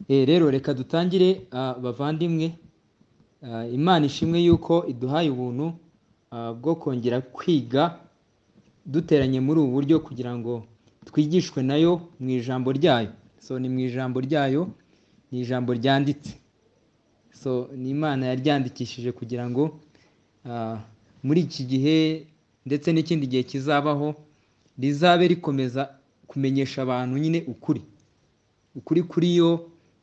Eh, rero reka dutangire ah, bavandimwe Ah, imana ishimwe yuko iduhaye ubuntu ah, bwo kongera kwiga duteranye muri ubu buryo kugira ngo twigishwe nayo mu ijambo ryayo so ni mu ijambo ryayo ni ijambo ryanditse so ni imana yaryandikishije kugira ngo ah, muri iki gihe ndetse n'ikindi gihe kizabaho rizabe rikomeza kumenyesha abantu nyine ukuri ukuri kuri yo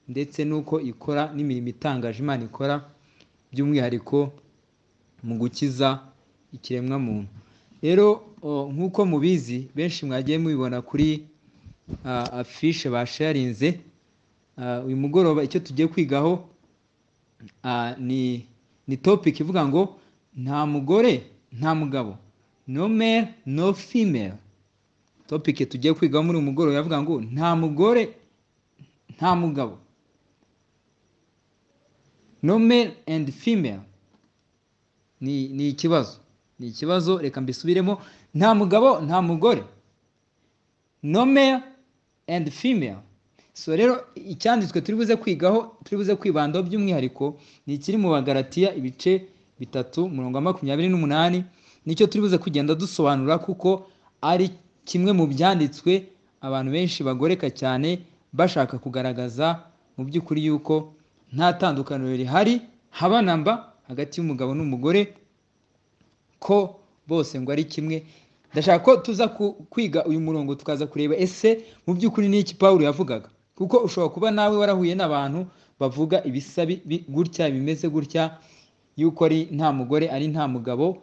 ndetse n'uko ikora n'imirimo itangaje imana ikora by'umwihariko mu gukiza ikiremwamuntu rero o, nk'uko mubizi benshi mwagiye mubibona kuri ah, afishe basharinze Ah, uyu mugoroba icyo tugiye kwigaho ah, ni ni topic ivuga ngo nta mugore nta mugabo no male no female topic tugiye kwigaho muri uyu mugoroba yavuga ngo nta mugore nta mugabo no male and female ni ni ikibazo ni ikibazo reka mbisubiremo nta mugabo nta mugore no male and female so rero icyanditswe turi buze kwigaho turi buze kwibandaho by'umwihariko ni ikiri mu bagaratiya ibice bitatu umurongo wa makumyabiri n'umunani nicyo turi buze kugenda dusobanura kuko ari kimwe mu byanditswe abantu benshi bagoreka cyane bashaka kugaragaza mu by'ukuri yuko nta tandukaniro rihari haba na mba hagati y'umugabo n'umugore ko bose ngo ari kimwe ndashaka ko tuza ku- kwiga uyu murongo tukaza kureba ese mu by'ukuri ni iki pawulo yavugaga kuko ushobora kuba nawe warahuye n'abantu bavuga ibisa bi- bi- gutya bimeze gutya yuko ari nta mugore ari nta mugabo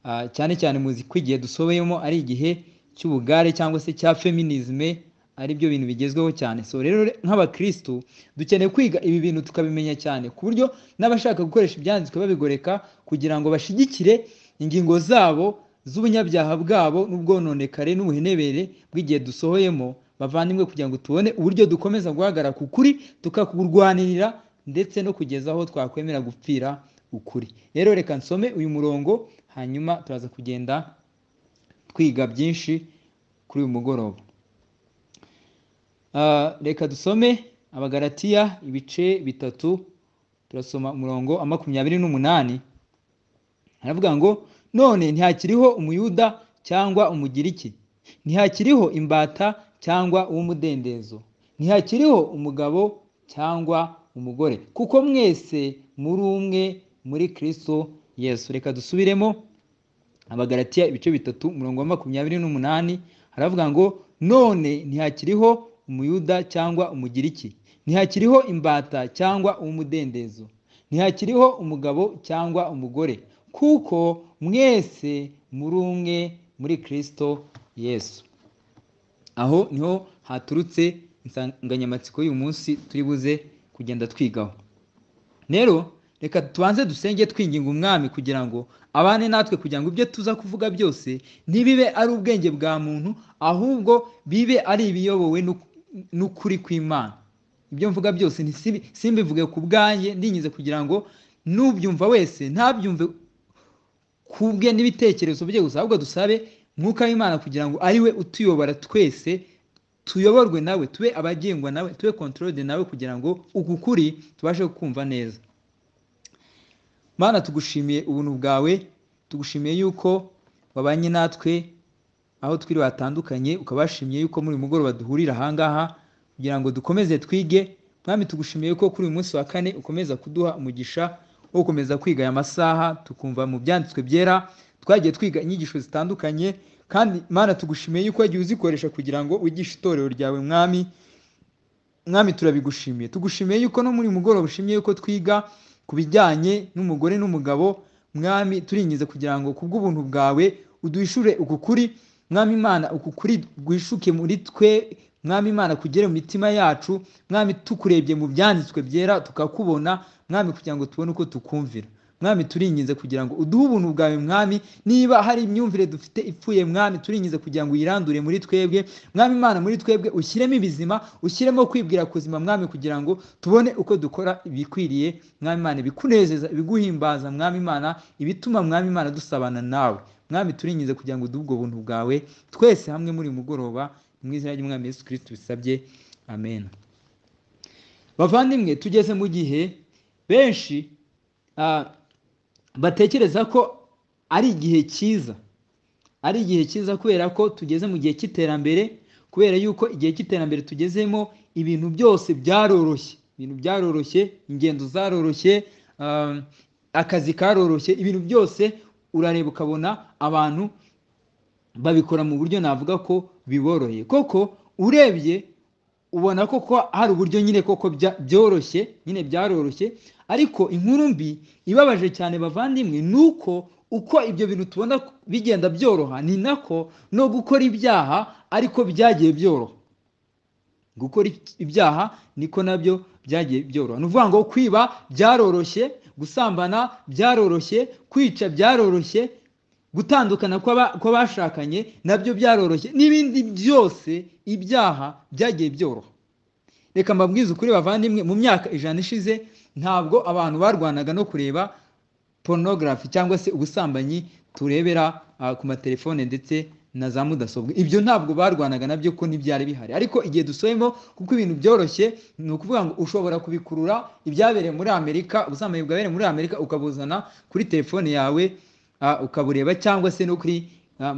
Ah, cyane cyane muzi ko igihe dusobeyemo ari igihe cy'ubugare cyangwa se cya feminisme ari byo bintu bigezweho cyane so rero re- nk'abakristu dukeneye kwiga ibi bintu tukabimenya cyane ku buryo n'abashaka gukoresha ibyanditswe babigoreka kugira ngo bashigikire ingingo zabo z'ubunyabyaha bwabo n'ubwononekare n'ubuhenebere bw'igihe dusohoyemo bavandimwe kugira ngo tubone uburyo dukomeza guhagarara ku kuri tukakurwanirira ndetse no kugeza aho twakwemera gupfira ukuri rero reka nsome uyu murongo hanyuma turaza kugenda twiga byinshi kuri uyu mugoroba Ah, reka dusome abagaratiya ibice bitatu turasoma umurongo wa makumyabiri n'umunani haravuga ngo none ntihakiriho umuyuda cyangwa umugiriki ntihakiriho imbata cyangwa uw'umudendezo ntihakiriho umugabo cyangwa umugore kuko mwese muri umwe muri kristo yesu reka dusubiremo abagaratiya ibice bitatu umurongo wa makumyabiri n'umunani haravuga ngo none ntihakiriho umuyuda cyangwa umugiriki ntihakiriho imbata cyangwa umudendezo ntihakiriho umugabo cyangwa umugore kuko mwese muri umwe muri kristo yesu aho niho haturutse insanganyamatsiko y'uyu munsi turi buze kugenda twigaho rero reka tubanze dusenge twinginga umwami kugira ngo abane natwe kugira ngo ibyo tuza kuvuga byose ntibibe ari ubwenge bwa muntu ahubwo bibe ari ibiyobowe n'uk- n'ukuri kw'imana ibyo mvuga byose ntisibi- simbivuge ku bwanjye ndinyize kugira ngo n'ubyumva wese ntabyumve kubwe n'ibitekerezo bye gusa ahubwo dusabe mwuka w'imana kugira ngo ari we utuyobora twese tuyoborwe nawe tube abagengwa nawe tube kontorode nawe kugira ngo uku kuri tubashe kumva neza mana tugushimiye ubuntu bwawe tugushimiye yuko wabanye natwe aho twiri batandukanye ukabashimiye yuko muri uyu mugoroba duhurira ahangaha kugira ngo dukomeze twige mwami tugushimiye ko kuri uyu munsi wa kane ukomeza kuduha umugisha wo gukomeza kwiga aya masaha tukumva mu byanditswe byera twagiye twiga inyigisho zitandukanye kandi mana tugushimiye yuko wagiye uzikoresha kugira ngo wigishe itorero ryawe mwami mwami turabigushimiye tugushimiye yuko no muri uyu mugoroba ushimye yuko twiga ku bijyanye n'umugore n'umugabo mwami turinyize kugira ngo kubw'ubuntu bwawe uduhishure uku kuri mwami imana uku kuri guhishuke muri twe mwami imana kugere mu mitima yacu mwami tukurebye mu byanditswe byera tukakubona mwami kugira ngo tubone uko tukumvira mwami turinyize kugira ngo uduhe ubuntu bwawe mwami niba hari imyumvire dufite ipfuye mwami turinyize kugira ngo uyirandure muri twebwe mwami imana muri twebwe ushyiremo ibizima ushyiremo kwibwira kuzima mwami kugira ngo tubone uko dukora ibikwiriye mwami imana ibikunezeza ibiguhimbaza mwami imana ibituma mwami imana dusabana nawe mwami turinyize kugira ngo uduhe ubwo buntu bwawe twese hamwe muri uyu mugoroba mu izina ry'umwami yesu kirisiti bisabye amen bavandimwe tugeze mu gihe benshi batekereza ko ari igihe cyiza ari igihe cyiza kubera ko tugeze mu gihe cy'iterambere kubera yuko igihe cy'iterambere tugezemo ibintu byose byaroroshye ibintu byaroroshye ingendo zaroroshye akazi karoroshye ibintu byose urareba ukabona abantu babikora mu buryo navuga ko biboroheye koko urebye ubona ko hari uburyo nyine koko byoroshye nyine byaroroshye ariko inkuru mbi ibabaje cyane bavandimwe ni uko uko ibyo bintu tubona bigenda byoroha ni nako no gukora ibyaha ariko byagiye byoroha gukora ibyaha niko nabyo byagiye byoroha ni ukuvuga ngo kwiba byaroroshye gusambana byaroroshye kwica byaroroshye gutandukana kw'abashakanye nabyo byaroroshye n'ibindi byose ibyaha byagiye byoroha reka mbabwize ukuri bavandimwe mu myaka ijana ishize ntabwo abantu barwanaga no kureba porunogarafi cyangwa se ubusambanyi turebera ku matelefone ndetse na za mudasobwa ibyo ntabwo barwanaga nabyo ko ntibyari bihari ariko igihe dusohemo kuko ibintu byoroshye ni ukuvuga ngo ushobora kubikurura ibyabereye muri amerika ubusambanyi bwabereye muri amerika ukabuzana kuri telefone yawe ukabureba cyangwa se no kuri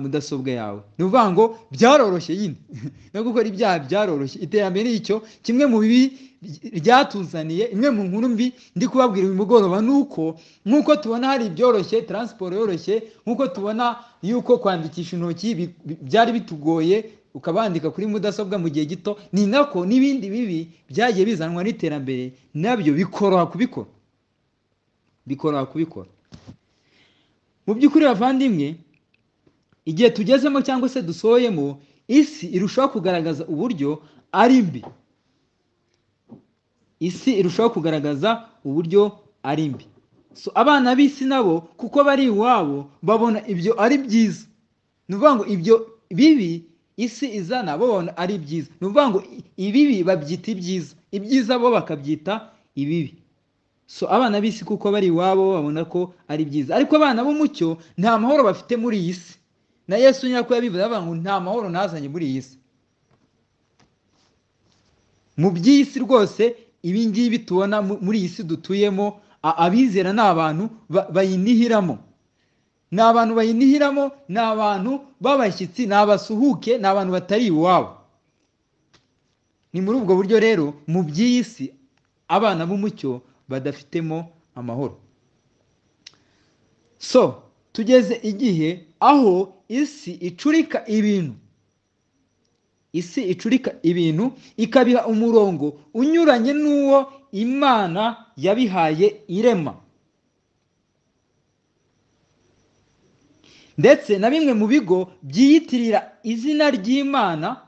mudasobwa yawe ni ukuvuga ngo byaroroshye nyine no gukora ibyaha byaroroshye iterambere icyo kimwe mu bibi ryatuzaniye imwe mu nkuru mbi ndi kubabwira uyu mugoroba ni uko nk'uko tubona hari ibyoroshye taransiporo yoroshye nk'uko tubona yuko kwandikisha intoki byari bitugoye ukabandika kuri mudasobwa mu gihe gito ni nako n'ibindi bibi byagiye bizanwa n'iterambere nabyo bikoroha kubikora bikoroha kubikora mu by'ukuri bavandimwe igihe tugezemo cyangwa se dusohoyemo isi irushaho kugaragaza uburyo ari mbi isi irushaho kugaragaza uburyo ari mbi abana b'isi nabo kuko bari iwabo babona ibyo ari byiza ni ukuvuga ngo ibyo bibi isi izana babona ari byiza ni ukuvuga ngo ibibi babyita ibyiza ibyiza bo bakabyita ibibi so abana b'isi kuko bari iwabo babona ko ari byiza ariko abana b'umucyo nta mahoro bafite muri iyi si na yesu nyako yabivuze avuga ngo nta mahoro nazanye muri iyi si mu by'iyi si rwose ibi ngibi tubona muri iyi si dutuyemo abizera ni abantu bayinihiramo ni abantu bayinihiramo ni abantu b'abashyitsi ni abasuhuke ni abantu batari iwabo ni muri ubwo buryo rero mu by'iyi si abana b'umucyo badafitemo amahoro so tugeze igihe aho isi icurika ibintu isi icurika ibintu ikabiha umurongo unyuranye n'uwo imana yabihaye irema ndetse na bimwe mu bigo byiyitirira izina ry'imana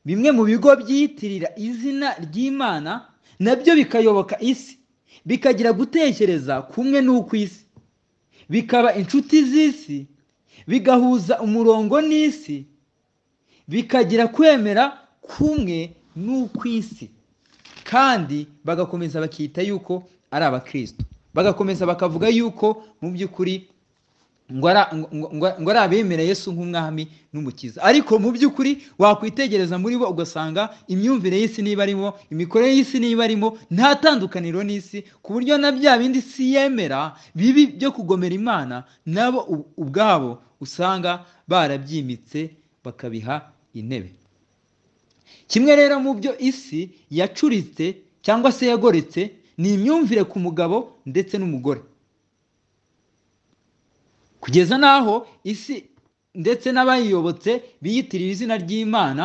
bimwe mu bigo byiyitirira izina ry'imana nabyo bikayoboka isi bikagira gutekereza kumwe n'uko isi bikaba inshuti z'isi bigahuza umurongo n'isi bikagira kwemera kumwe n'uko isi kandi bagakomeza bakita yuko ari abakristo bagakomeza bakavuga yuko mu by'ukuri ngo ari abemera Yesu nk'umwami n'umukiza ariko mu by'ukuri wakwitegereza muri bo ugasanga imyumvire y'isi niba arimo imikorere y'isi niba arimo nta tandukaniro n'isi ku buryo na bya bindi si yemera bibi byo kugomera imana nabo ubwabo usanga barabyimitse bakabiha intebe kimwe rero mu byo isi yacuritse cyangwa se yagoretse ni imyumvire ku mugabo ndetse n'umugore kugeza n'aho isi ndetse n'abayiyobotse biyitirira izina ry'imana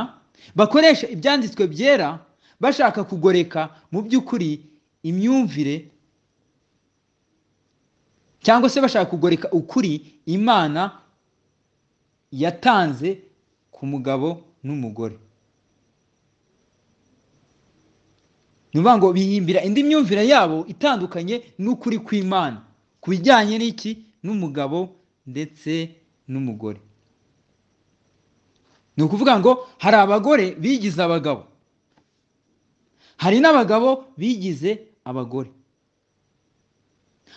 bakoresha ibyanditswe byera bashaka kugoreka mu by'ukuri imyumvire cyangwa se bashaka kugoreka ukuri imana yatanze ku mugabo n'umugore ni ukuvuga ngo bihimbira indi myumvire yabo itandukanye n'ukuri kw'imana ku bijyanye n'iki n'umugabo ndetse n'umugore ni ukuvuga ngo hari abagore bigize abagabo hari n'abagabo bigize abagore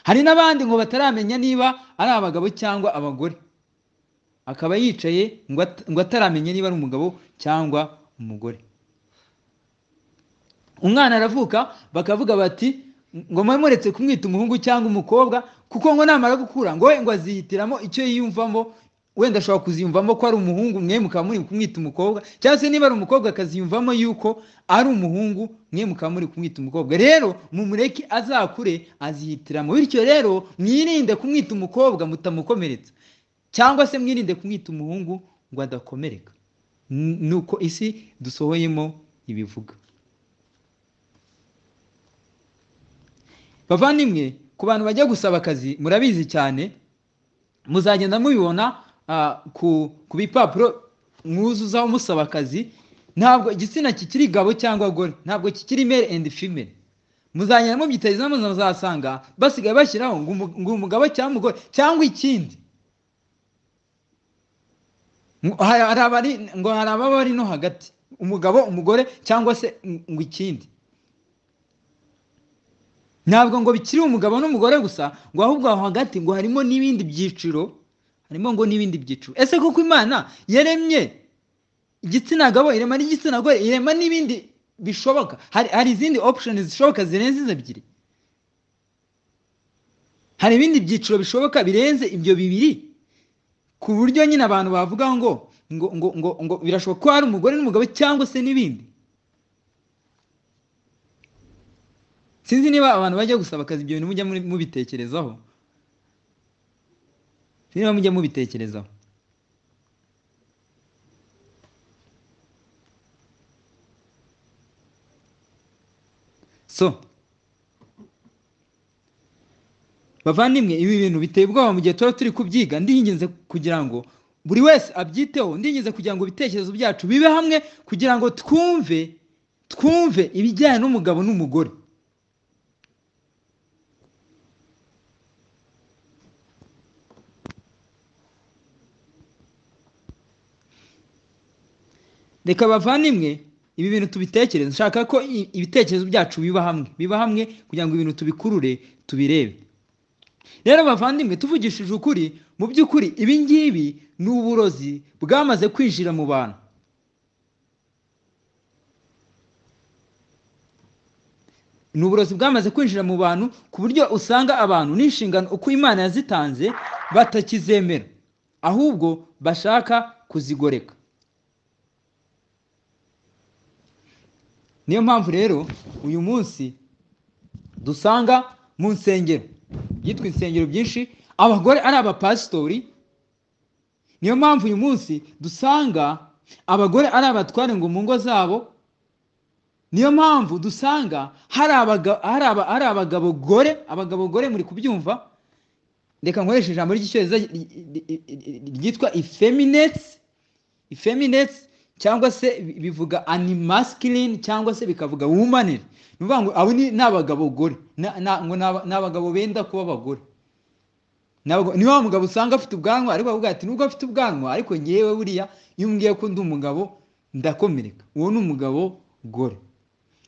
hari n'abandi ngo bataramenya niba ari abagabo cyangwa abagore akaba yicaye ngo ataramenya niba ari umugabo cyangwa umugore umwana aravuka bakavuga bati ngo mube muretse kumwita umuhungu cyangwa umukobwa kuko ngo namara gukura ngo we ngo azihitiramo icyo yiyumvamo wenda ashobora kuziyumvamo ko ari umuhungu mwe mukaba muri kumwita umukobwa cyangwa se niba ari umukobwa akaziyumvamo yuko ari umuhungu mwe mukaba muri kumwita umukobwa rero mumureke azakure azihitiramo bityo rero mwirinde kumwita umukobwa mutamukomeretsa cyangwa se mwirinde kumwita umuhungu ngo adakomereka nuko isi dusohoyemo ibivuga bavandimwe ku bantu bajya gusaba akazi murabizi cyane muzagenda mubibona ku bipapuro mwuzuzaho musaba akazi ntabwo igitsina kikiri gabo cyangwa gore ntabwo kikiri male and female muzagenda mubyiteza muzasanga basigaye bashyiraho ngo umugabo cyangwa umugore cyangwa ikindi ngo hari ababa bari no hagati umugabo umugore cyangwa se ngo ikindi ntabwo ngo bikiri umugabo n'umugore gusa ngo ahubwo aho hagati ngo harimo n'ibindi byiciro harimo ngo n'ibindi byiciro ese kuko imana yaremye igitsina gabo irema n'igitsina gore irema n'ibindi bishoboka hari izindi opushoni zishoboka zirenze izo ebyiri hari ibindi byiciro bishoboka birenze ibyo bibiri ku buryo nyine abantu bavuga ngo ngo ngo ngo ngo birashoboka ko hari umugore n'umugabo cyangwa se n'ibindi sinzi niba abantu bajya gusaba akazi ibyo bintu mujya mubitekerezaho sinzi niba mujya mubitekerezaho so bavandimwe ibi bintu biteye ubwoba mu gihe tuba turi kubyiga ndihingenze kugira ngo buri wese abyiteho ndihingenze kugira ngo ibitekerezo byacu bibe hamwe kugira ngo twumve twumve ibijyanye n'umugabo n'umugore reka bavandimwe ibi bintu tubitekereze nshaka ko ibitekerezo byacu biba hamwe biba hamwe kugira ngo ibintu tubikurure tubirebe rero bavandimwe tuvugishije ukuri mu by'ukuri ibi ngibi ni uburozi bwamaze kwinjira mu bantu ni uburozi bwamaze kwinjira mu bantu ku buryo usanga abantu n'inshingano uko imana yazitanze batakizemera ahubwo bashaka kuzigoreka niyo mpamvu rero uyu munsi dusanga mu nsengero yitwa insengero byinshi abagore ari abapasitori niyo mpamvu uyu munsi dusanga abagore ari abatware ngo mu ngo zabo niyo mpamvu dusanga hari abagabo gore abagabo gore muri kubyumva reka nkoreshe ijambo ry'icyongereza ryitwa ifeminetsi ifeminetsi cyangwa se bivuga animaskilin cyangwa se bikavuga wumanire ni ukuvuga ngo abo ni abagabo gore ni abagabo benda kuba abagore ni wa mugabo usanga afite ubwanwa ariko avuga ati nubwo afite ubwanwa ariko ngewe buriya iyo umbwiye ko undi umugabo ndakomereka uwo ni umugabo gore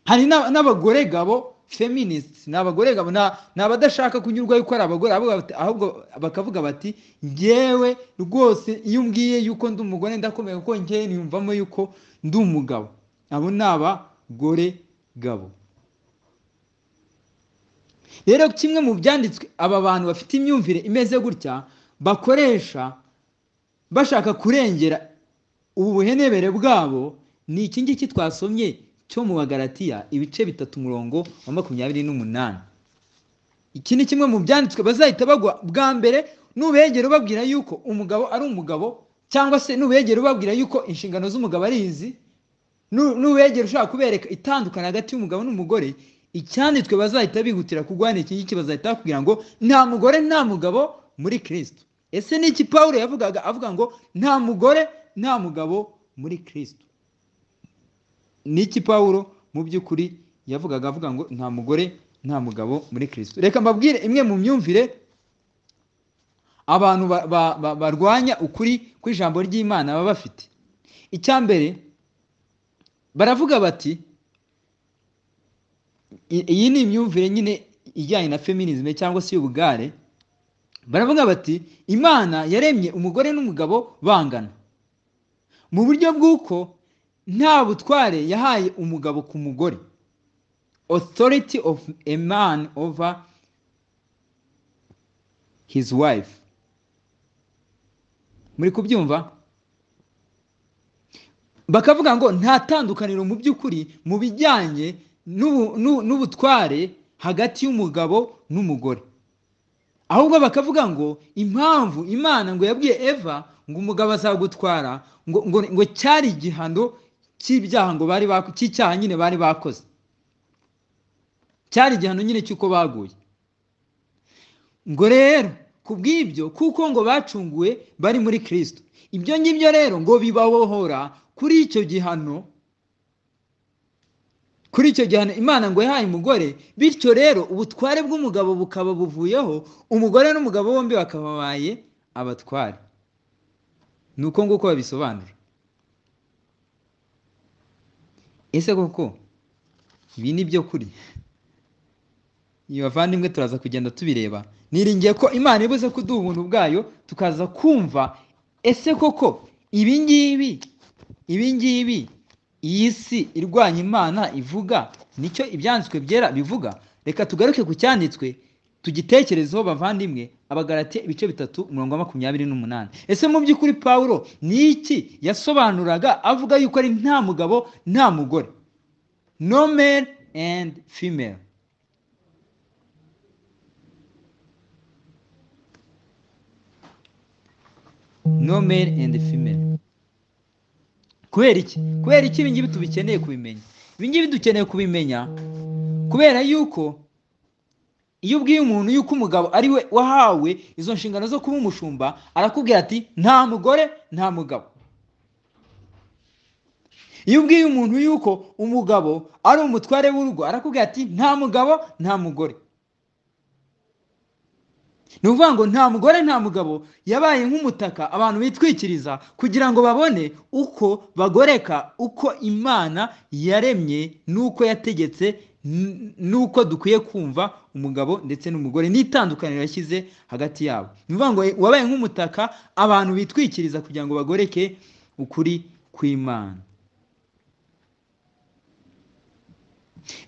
hari n'abagore gabo feminists ni abagore gabo ni abadashaka kunyurwa yuko ari abagore ahubwo bakavuga bati ngewe rwose iyo umbwiye yuko ndi umugore ndakomeye kuko ngewe niyumvamo yuko ndi umugabo abo ni abagore gabo rero kimwe mu byanditswe aba bantu bafite imyumvire imeze gutya bakoresha bashaka kurengera ubu buhenebere bwabo ni iki ngiki twasomye cyo mu bagaratiya ibice bitatu umurongo wa makumyabiri n'umunani iki ni kimwe mu byanditswe bazahita bagwa bwa mbere nubegera ubabwira yuko umugabo ari umugabo cyangwa se nubegera ubabwira yuko inshingano z'umugabo ari izi nubegera ushobora kubereka itandukana hagati y'umugabo n'umugore icyanditswe bazahita bihutira kurwana iki ngiki bazahita bakubwira ngo nta mugore nta mugabo muri kirisito ese ni iki paul yavugaga avuga ngo nta mugore nta mugabo muri kirisito niki paul mu by'ukuri yavugaga avuga ngo nta mugore nta mugabo muri kirisito reka mbabwire imwe mu myumvire abantu barwanya ukuri kw'ijambo ry'imana baba bafite icya mbere baravuga bati iyi ni imyumvire nyine ijyanye na feminizme cyangwa se y'ubugare baravuga bati imana yaremye umugore n'umugabo bangana mu buryo bw'uko nta butware yahaye umugabo ku mugore authority of a man over his wife muri kubyumva bakavuga ngo nta tandukaniro mu by'ukuri mu bijyanye n'ubu- n'u- n'ubutware hagati y'umugabo n'umugore ahubwo bakavuga ngo impamvu imana ngo yabwiye eva ngo umugabo azagutwara ngo ngo ngo cyari igihano cy'ibyaha ngo bari bako- cy'icyaha nyine bari bakoze cyari igihano nyine cy'uko baguye ngo rero ku bw'ibyo kuko ngo bacunguwe bari muri kirisito ibyo ngibyo rero ngo bibabohora kuri icyo gihano kuri icyo gihano imana ngo yahaye umugore bityo rero ubutware bw'umugabo bukaba buvuyeho umugore n'umugabo bombi bakaba babaye abatware ni uko nguko babisobanura ese koko ibi ni byo kuri ibi bavandimwe turaza kugenda tubireba niringiye ko imana ibuze kuduha ubuntu bwayo tukaza kumva ese koko ibi ngibi ibi ngibi iyi si irwanya imana ivuga nicyo ibyanditswe byera bivuga reka tugaruke ku cyanditswe tugitekerezeho bavandimwe abagaratiye ibice bitatu umurongo wa makumyabiri n'umunani ese mu by'ukuri pawulo ni iki yasobanuraga avuga yuko ari nta mugabo nta mugore no man and female no male and female kubera iki kubera iki ibi ngibi tubikeneye kubimenya ibi ngibi dukeneye kubimenya kubera yuko iyo ubwiye umuntu yuko umugabo ari we wahawe izo nshingano zo kuba umushumba arakubwira ati nta mugore nta mugabo iyo ubwiye umuntu yuko umugabo ari umutware w'urugo arakubwira ati nta mugabo nta mugore ni ukuvuga ngo nta mugore nta mugabo yabaye nk'umutaka abantu bitwikiriza kugira ngo babone uko bagoreka uko imana yaremye n'uko yategetse n- n'uko dukwiye kumva umugabo ndetse n'umugore n'itandukaniro yashyize hagati yabo ni ukuvuga ngo wabaye nk'umutaka abantu bitwikiriza kugira ngo bagoreke ukuri kw'imana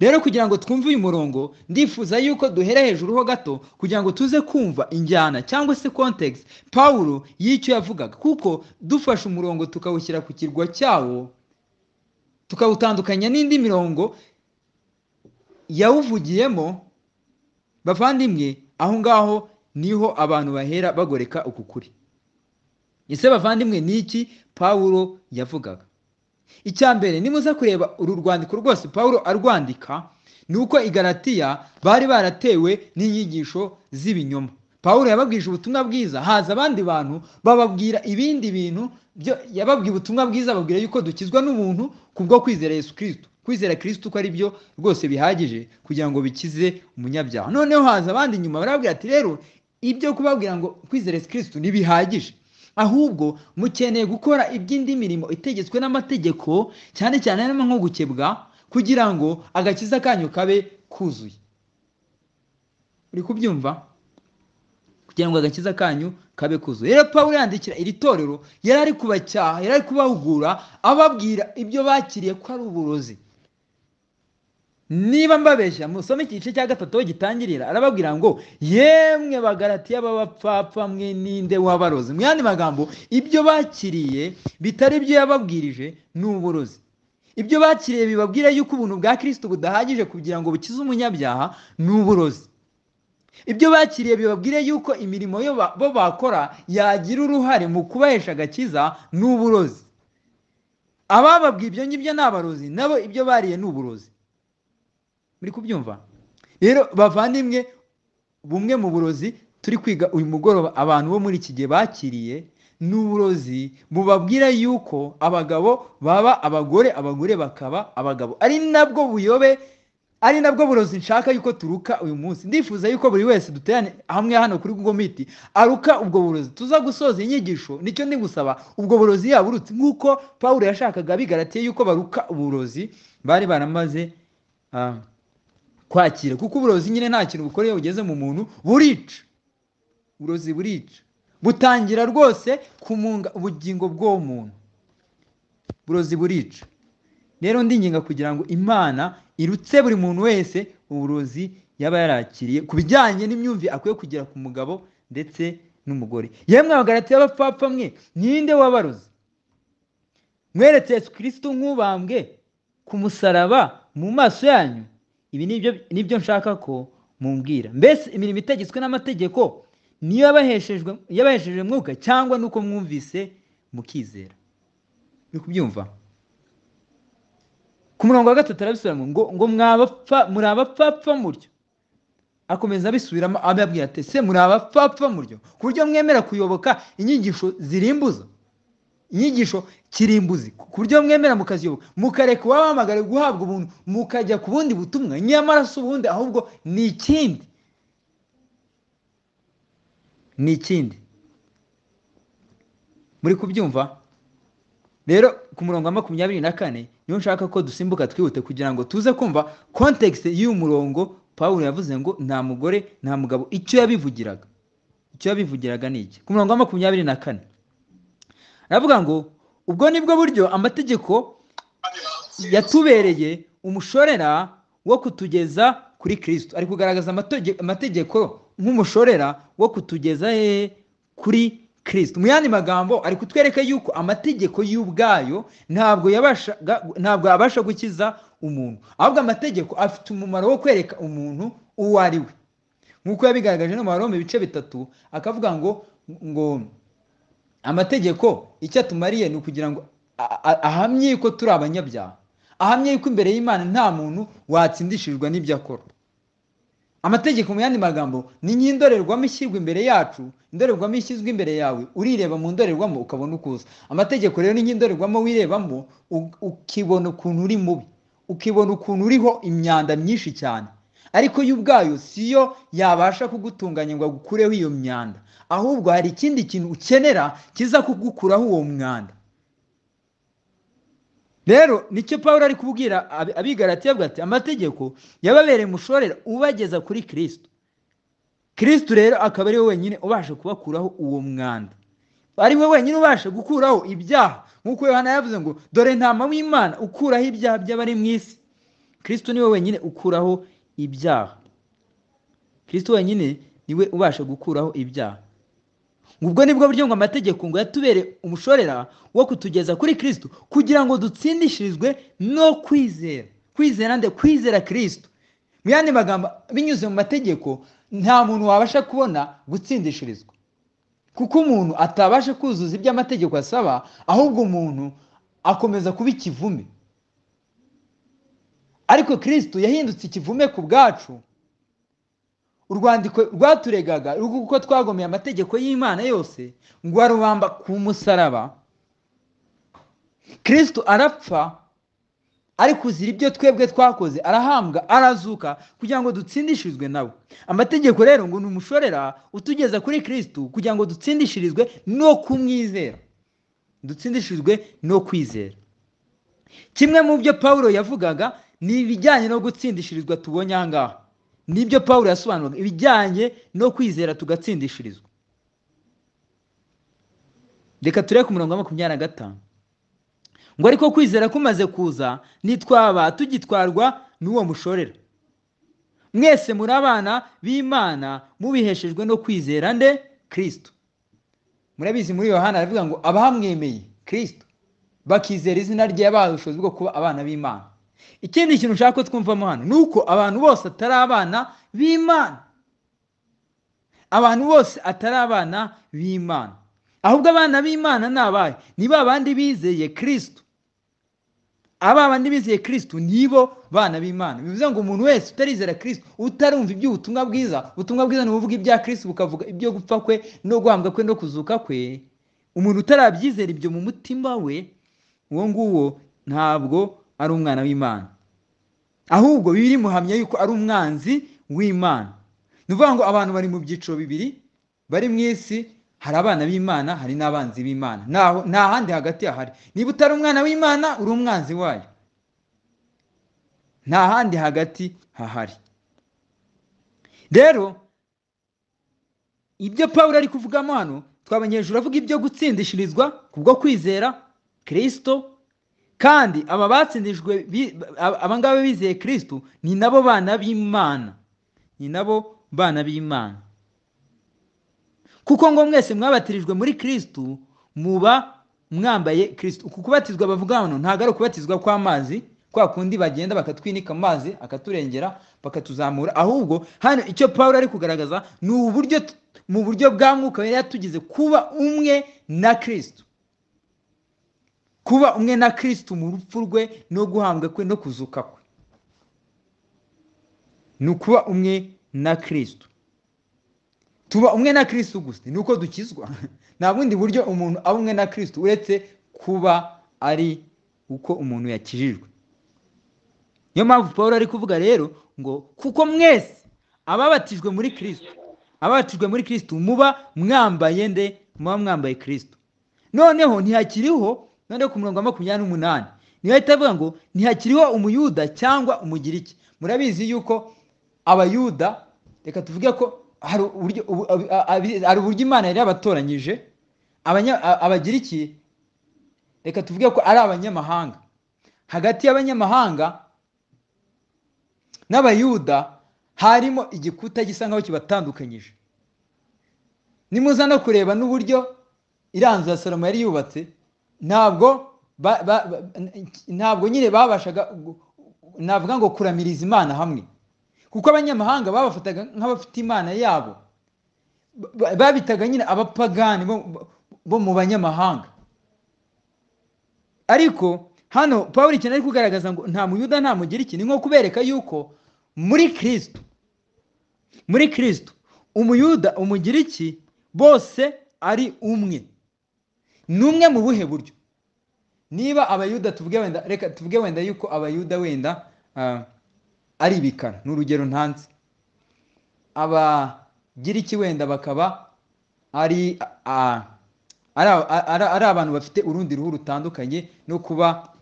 rero kugira ngo twumve uyu murongo ndifuza yuko duhera hejuru ho gato kugira ngo tuze kumva injyana cyangwa se context pawulo y'icyo yavugaga kuko dufashe umurongo tukawushyira ku kirwa cyawo tukawutandukanya n'indi mirongo yawuvugiyemo bavandimwe aho ngaho niho abantu bahera bagoreka uku kuri ese bavandimwe ni iki pawulo yavugaga icya mbere nimuza kureba uru rwandiko rwose pawulo arwandika ni uko i Galatiya bari baratewe n'inyigisho z'ibinyoma pawulo yababwije ubutumwa bwiza haza abandi bantu bababwira ibindi bintu byo yababwiye ubutumwa bwiza bababwira yuko dukizwa n'ubuntu kubwo kwizera yesu kirisito kwizera kirisito ko ari byo rwose bihagije kugira ngo bikize umunyabyaha noneho haza abandi nyuma barababwira ati rero ibyo kubabwira ngo kwizera yesu kirisito ntibihagije ahubwo mukeneye gukora iby'indi mirimo itegetswe n'amategeko cyane cyane harimo nko gukebwa kugira ngo agakiza kanyu kabe kuzuye uri kubyumva kugira ngo agakiza kanyu kabe kuzuye rero pawulo yandikira iri torero yari ari kubacyaha yari ari kubahugura ababwira ibyo bakiriye ko ari uburozi niba mbabeshya musome iki gice cya gatatu aho gitangirira arababwira ngo yemwe bagaratiya b'abapfapfa mwe ninde w'abarozi mu yandi magambo ibyo bakiriye bitari byo yababwirije ni uburozi ibyo bakiriye bibabwira yuko ubuntu bwa kirisito budahagije kugira ngo bukize umunyabyaha ni uburozi ibyo bakiriye bibabwire yuko imirimo yo ba- bo bakora yagira uruhare mu kubahesha agakiza ni uburozi abababwiye ibyo ngibyo ni abarozi nabo ibyo bariye ni uburozi muri kubyumva rero bavandimwe bumwe mu burozi turi kwiga uyu mugoroba abantu bo muri iki gihe bakiriye ni uburozi bubabwira yuko abagabo baba abagore abagore bakaba abagabo ari nabwo buyobe ari nabwo burozi nshaka yuko turuka uyu munsi ndifuza yuko buri wese duterane hamwe hano kuri Google Meet aruka ubwo burozi tuza gusoza inyigisho nicyo ndigusaba ubwo burozi yaburutse nk'uko Pawulo yashakaga bigaratiye yuko baruka uburozi bari baramaze ah, kwakira kuko uburozi nyine nta kintu bukora iyo bugeze mu muntu burica uburozi burica butangira rwose kumunga ubugingo bw'uwo muntu uburozi burica rero ndinginga kugira ngo imana irutse buri muntu wese uburozi yaba yarakiriye ku bijyanye n'imyumvire akwiye kugira ku mugabo ndetse n'umugore yemwe abagarati y'abapfapfa mwe ninde wabarozi mweretse yesu kirisito nk'ubambwe ku musaraba mu maso yanyu ibi nibyo nibyo nshaka ko mumbwira mbese imirimo itegetswe n'amategeko niyo yabaheshejwe yabahesheje mwuka cyangwa nuko mwumvise mukizera uri kubyumva ku murongo wa gatatu arabisubiramo ngo ngo mwabapfa muri abapfapfa muryo akomeza abisubiramo ababwira ati se muri abapfapfa muryo ku buryo mwemera kuyoboka inyigisho zirimbuza inyigisho kirimbuzi ku buryo mwemera mukaziyoboka mukareka uwabahamagare guhabwa ubuntu mukajya ku bundi butumwa nyamara si ubundi ahubwo ni ikindi ni ikindi muri kubyumva rero ku murongo wa makumyabiri na kane niyo nshaka ko dusimbuka twihute kugira ngo tuze kumva kontekisite y'uyu murongo paul yavuze ngo nta mugore nta mugabo icyo yabivugiraga icyo yabivugiraga ni iki ku murongo wa makumyabiri na kane aravuga ngo ubwo nibwo buryo amategeko yatubereye umushorera wo kutugeza kuri kirisito ari kugaragaza amategeko nk'umushorera wo kutugeza hehe kuri kirisito mu yandi magambo ari kutwereka yuko amategeko y'ubwayo ntabwo yabashaga ntabwo yabasha gukiza umuntu ahubwo amategeko afite umumaro wo kwereka umuntu uwo ari we nk'uko yabigaragaje no mu baroma ibice bitatu akavuga ngo ngo amategeko icyo atumariye ni ukugira ngo ahamye yuko turi abanyabyaha ahamye yuko imbere y'imana nta muntu watsindishijwe n'ibyo akora amategeko mu yandi magambo ni nk'indorerwamo ishyirwa imbere yacu indorerwamo ishyizwe imbere yawe urireba mu ndorerwamo ukabona uko uza amategeko rero ni nk'indorerwamo wirebamo ukibona ukuntu uri mubi ukibona ukuntu uriho imyanda myinshi cyane ariko yo ubwayo siyo yabasha kugutunganya ngo agukureho iyo myanda ahubwo hari ikindi kintu ukenera kiza kugukuraho uwo mwanda rero nicyo paul ari kubwira abigaratiye avuga ati amategeko yababereye umushorera ubageza kuri kirisito kirisito rero akaba ari we wenyine ubasha kubakuraho uwo mwanda ari we wenyine ubasha gukuraho ibyaha nk'uko yohana yavuze ngo dore ntama w'imana ukuraho ibyaha by'abari mu isi kirisito niwe wenyine ukuraho ibyaha kirisito wenyine niwe ubasha gukuraho ibyaha ubwo nibwo buryo ngo amategeko ngo yatubere umushorera wo kutugeza kuri kirisito kugira ngo dutsindishirizwe no kwizera kwizera nde kwizera kirisito mu yandi magambo binyuze mu mategeko nta muntu wabasha kubona gutsindishirizwa kuko umuntu atabasha kuzuza ibyo amategeko asaba ahubwo umuntu akomeza kuba ikivume ariko kirisito yahindutse ikivume ku bwacu urwandiko rwaturegaga kuko twagomeye amategeko y'imana yose ngo arubamba ku musaraba kirisito arapfa ari kuzira ibyo twebwe twakoze arahambwa arazuka kugira ngo dutsindishirizwe nawe amategeko rero ngo ni umushorera utugeza kuri kirisito kugira ngo dutsindishirizwe no kumwizera dutsindishirizwe no kwizera kimwe mu byo paul yavugaga ni ibijyanye no gutsindishirizwa tubonye aha ngaha nibyo paul yasobanuraga ibijyanye no kwizera tugatsindishirizwa reka turebe ku murongo wa makumyabiri na gatanu ngo ariko kwizera kumaze kuza ntitwaba tugitwarwa n'uwo mushorera mwese muri abana b'imana mubiheshejwe no kwizera nde kirisito murabizi muri yohana aravuga ngo abahamwemeye kirisito bakizera izina rye bahishojwe bwo kuba abana b'imana ikindi kintu ushaka ko twumvamo hano ni uko abantu bose atari abana b'imana abantu bose atari abana b'imana ahubwo abana b'imana ni abahe ni ba bandi bizeye kirisito aba bandi bizeye kirisito nibo bana b'imana bivuze ngo umuntu wese utarizera kirisito utarumva iby'ubutumwa bwiza ubutumwa bwiza ni ubuvuga ibya kirisito bukavuga ibyo gupfa kwe no guhambwa kwe no kuzuka kwe umuntu utarabyizera ibyo mu mutima we uwo nguwo ntabwo ari umwana w'imana ahubwo bibiri muhamya yuko ari umwanzi w'imana ni ukuvuga ngo abantu bari mu byiciro bibiri bari mu isi hari abana b'imana hari n'abanzi b'imana nta handi hagati hahari niba utari umwana w'imana uri umwanzi wayo nta handi hagati hahari rero ibyo paul ari kuvugamo hano twabonye hejuru avuga ibyo gutsindishirizwa kubwo kwizera kirisito kandi aba batsindijwe abangaba bizeye kirisitu ni nabo bana b'imana ni nabo bana b'imana kuko ngo mwese mwabatirijwe muri kirisitu muba mwambaye kirisitu uku kubatizwa bavuga hano ntabwo ari ukubatizwa kw'amazi kwa kundi bagenda bakatwinika amazi akaturengera bakatuzamura ahubwo hano icyo paul ari kugaragaza ni uburyo mu buryo bwa mwuka yari yatugize kuba umwe na kirisitu kuba umwe na kirisitu mu rupfu rwe no guhambwa kwe no kuzuka kwe ni ukuba umwe na kirisitu tuba umwe na kirisitu gusa ni uko dukizwa nta bundi buryo umuntu aba umwe na kirisitu uretse kuba ari uko umuntu yakijijwe niyo mpamvu paul ari kuvuga rero ngo kuko mwese ababatijwe muri kirisitu ababatijwe muri kirisitu muba mwambaye nde muba mwambaye kirisitu noneho ntihakiriho noneho ku murongo wa makumyabiri n'umunani niyo ahita avuga ngo ntihakiriho umuyuda cyangwa umugiriki murabizi yuko abayuda reka tuvuge ko hari uburyo imana yari yabatoranyije abagiriki reka tuvuge ko ari abanyamahanga hagati y'abanyamahanga n'abayuda harimo igikuta gisa nkaho kibatandukanyije nimuza no kureba n'uburyo iranzu ya salomo yari yubatse ntabwo ntabwo nyine babashaga navuga ngo kuramiriza imana hamwe kuko abanyamahanga babafataga nk'abafite imana yabo babitaga nyine abapagani bo mu banyamahanga ariko hano paul ikintu ari kugaragaza ngo nta muyuda nta mugiriki ni nko kubereka yuko muri kirisitu muri kirisitu umuyuda umugiriki bose ari umwe ni umwe mu buhe buryo niba abayuda tuvuge wenda reka tuvuge wenda yuko abayuda wenda ari ibikara ni urugero ntanze abagiriki wenda bakaba ari ari abantu bafite urundi ruhu rutandukanye no kuba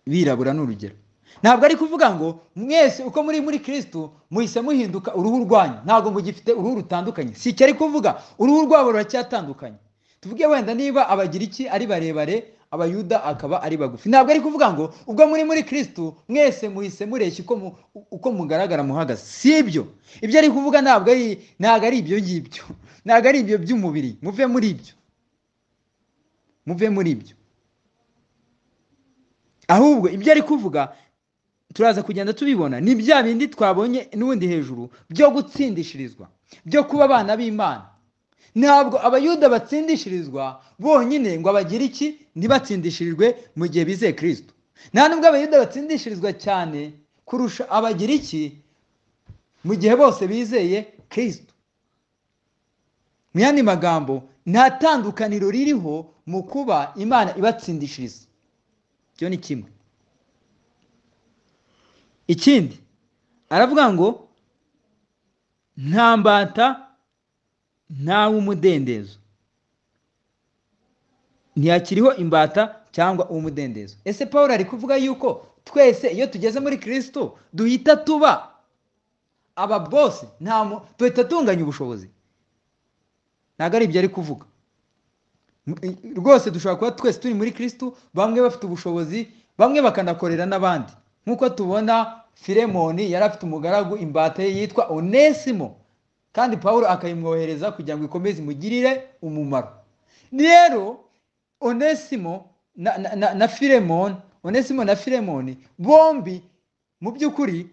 birabura ni urugero ntabwo ari kuvuga ngo mwese uko muri muri kirisitu muhise muhinduka uruhu rwanyu ntabwo mugifite uruhu rutandukanye si icyo ari kuvuga uruhu rwabo ruracyatandukanye tuvuge wenda niba abagiriki ari barebare abayuda akaba ari bagufi ntabwo ari kuvuga ngo ubwo muri muri kirisitu mwese muhise mureshya uko mugaragara muhagaze si ibyo ibyo ari kuvuga ntabwo ari ibyo ngibyo ntabwo ari ibyo by'umubiri muve muri ibyo muve muri ibyo ahubwo ibyo ari kuvuga turaza kugenda tubibona ni bya bindi twabonye n'ubundi hejuru byo gutsindishirizwa byo kuba abana b'imana ntabwo abayuda batsindishirizwa bonyine ngo abagire iki ntibatsindishirijwe mu gihe bizeye kirisitu nta nubwo abayuda batsindishirizwa cyane kurusha abagira iki mu gihe bose bizeye kirisitu mu yandi magambo nta tandukaniro ririho mu kuba imana ibatsindishiriza icyo ni kimwe ikindi aravuga ngo nta mbata w'umudendezo ntiyakiriho imbata cyangwa uw'umudendezo ese paul ari kuvuga yuko twese iyo tugeze muri kirisito duhita tuba aba bose duhita tunganya ubushobozi ntabwo ari ibyo ari kuvuga rwose dushobora kuba twese turi muri kirisitu bamwe bafite ubushobozi bamwe bakanakorera n'abandi nk'uko tubona firemoni yari afite umugaragu imbata ye yitwa onesimo kandi paul akayimwohereza kugira ngo ikomeze imugirire umumaro rero onesimo na firemoni onesimo na firemoni bombi mu by'ukuri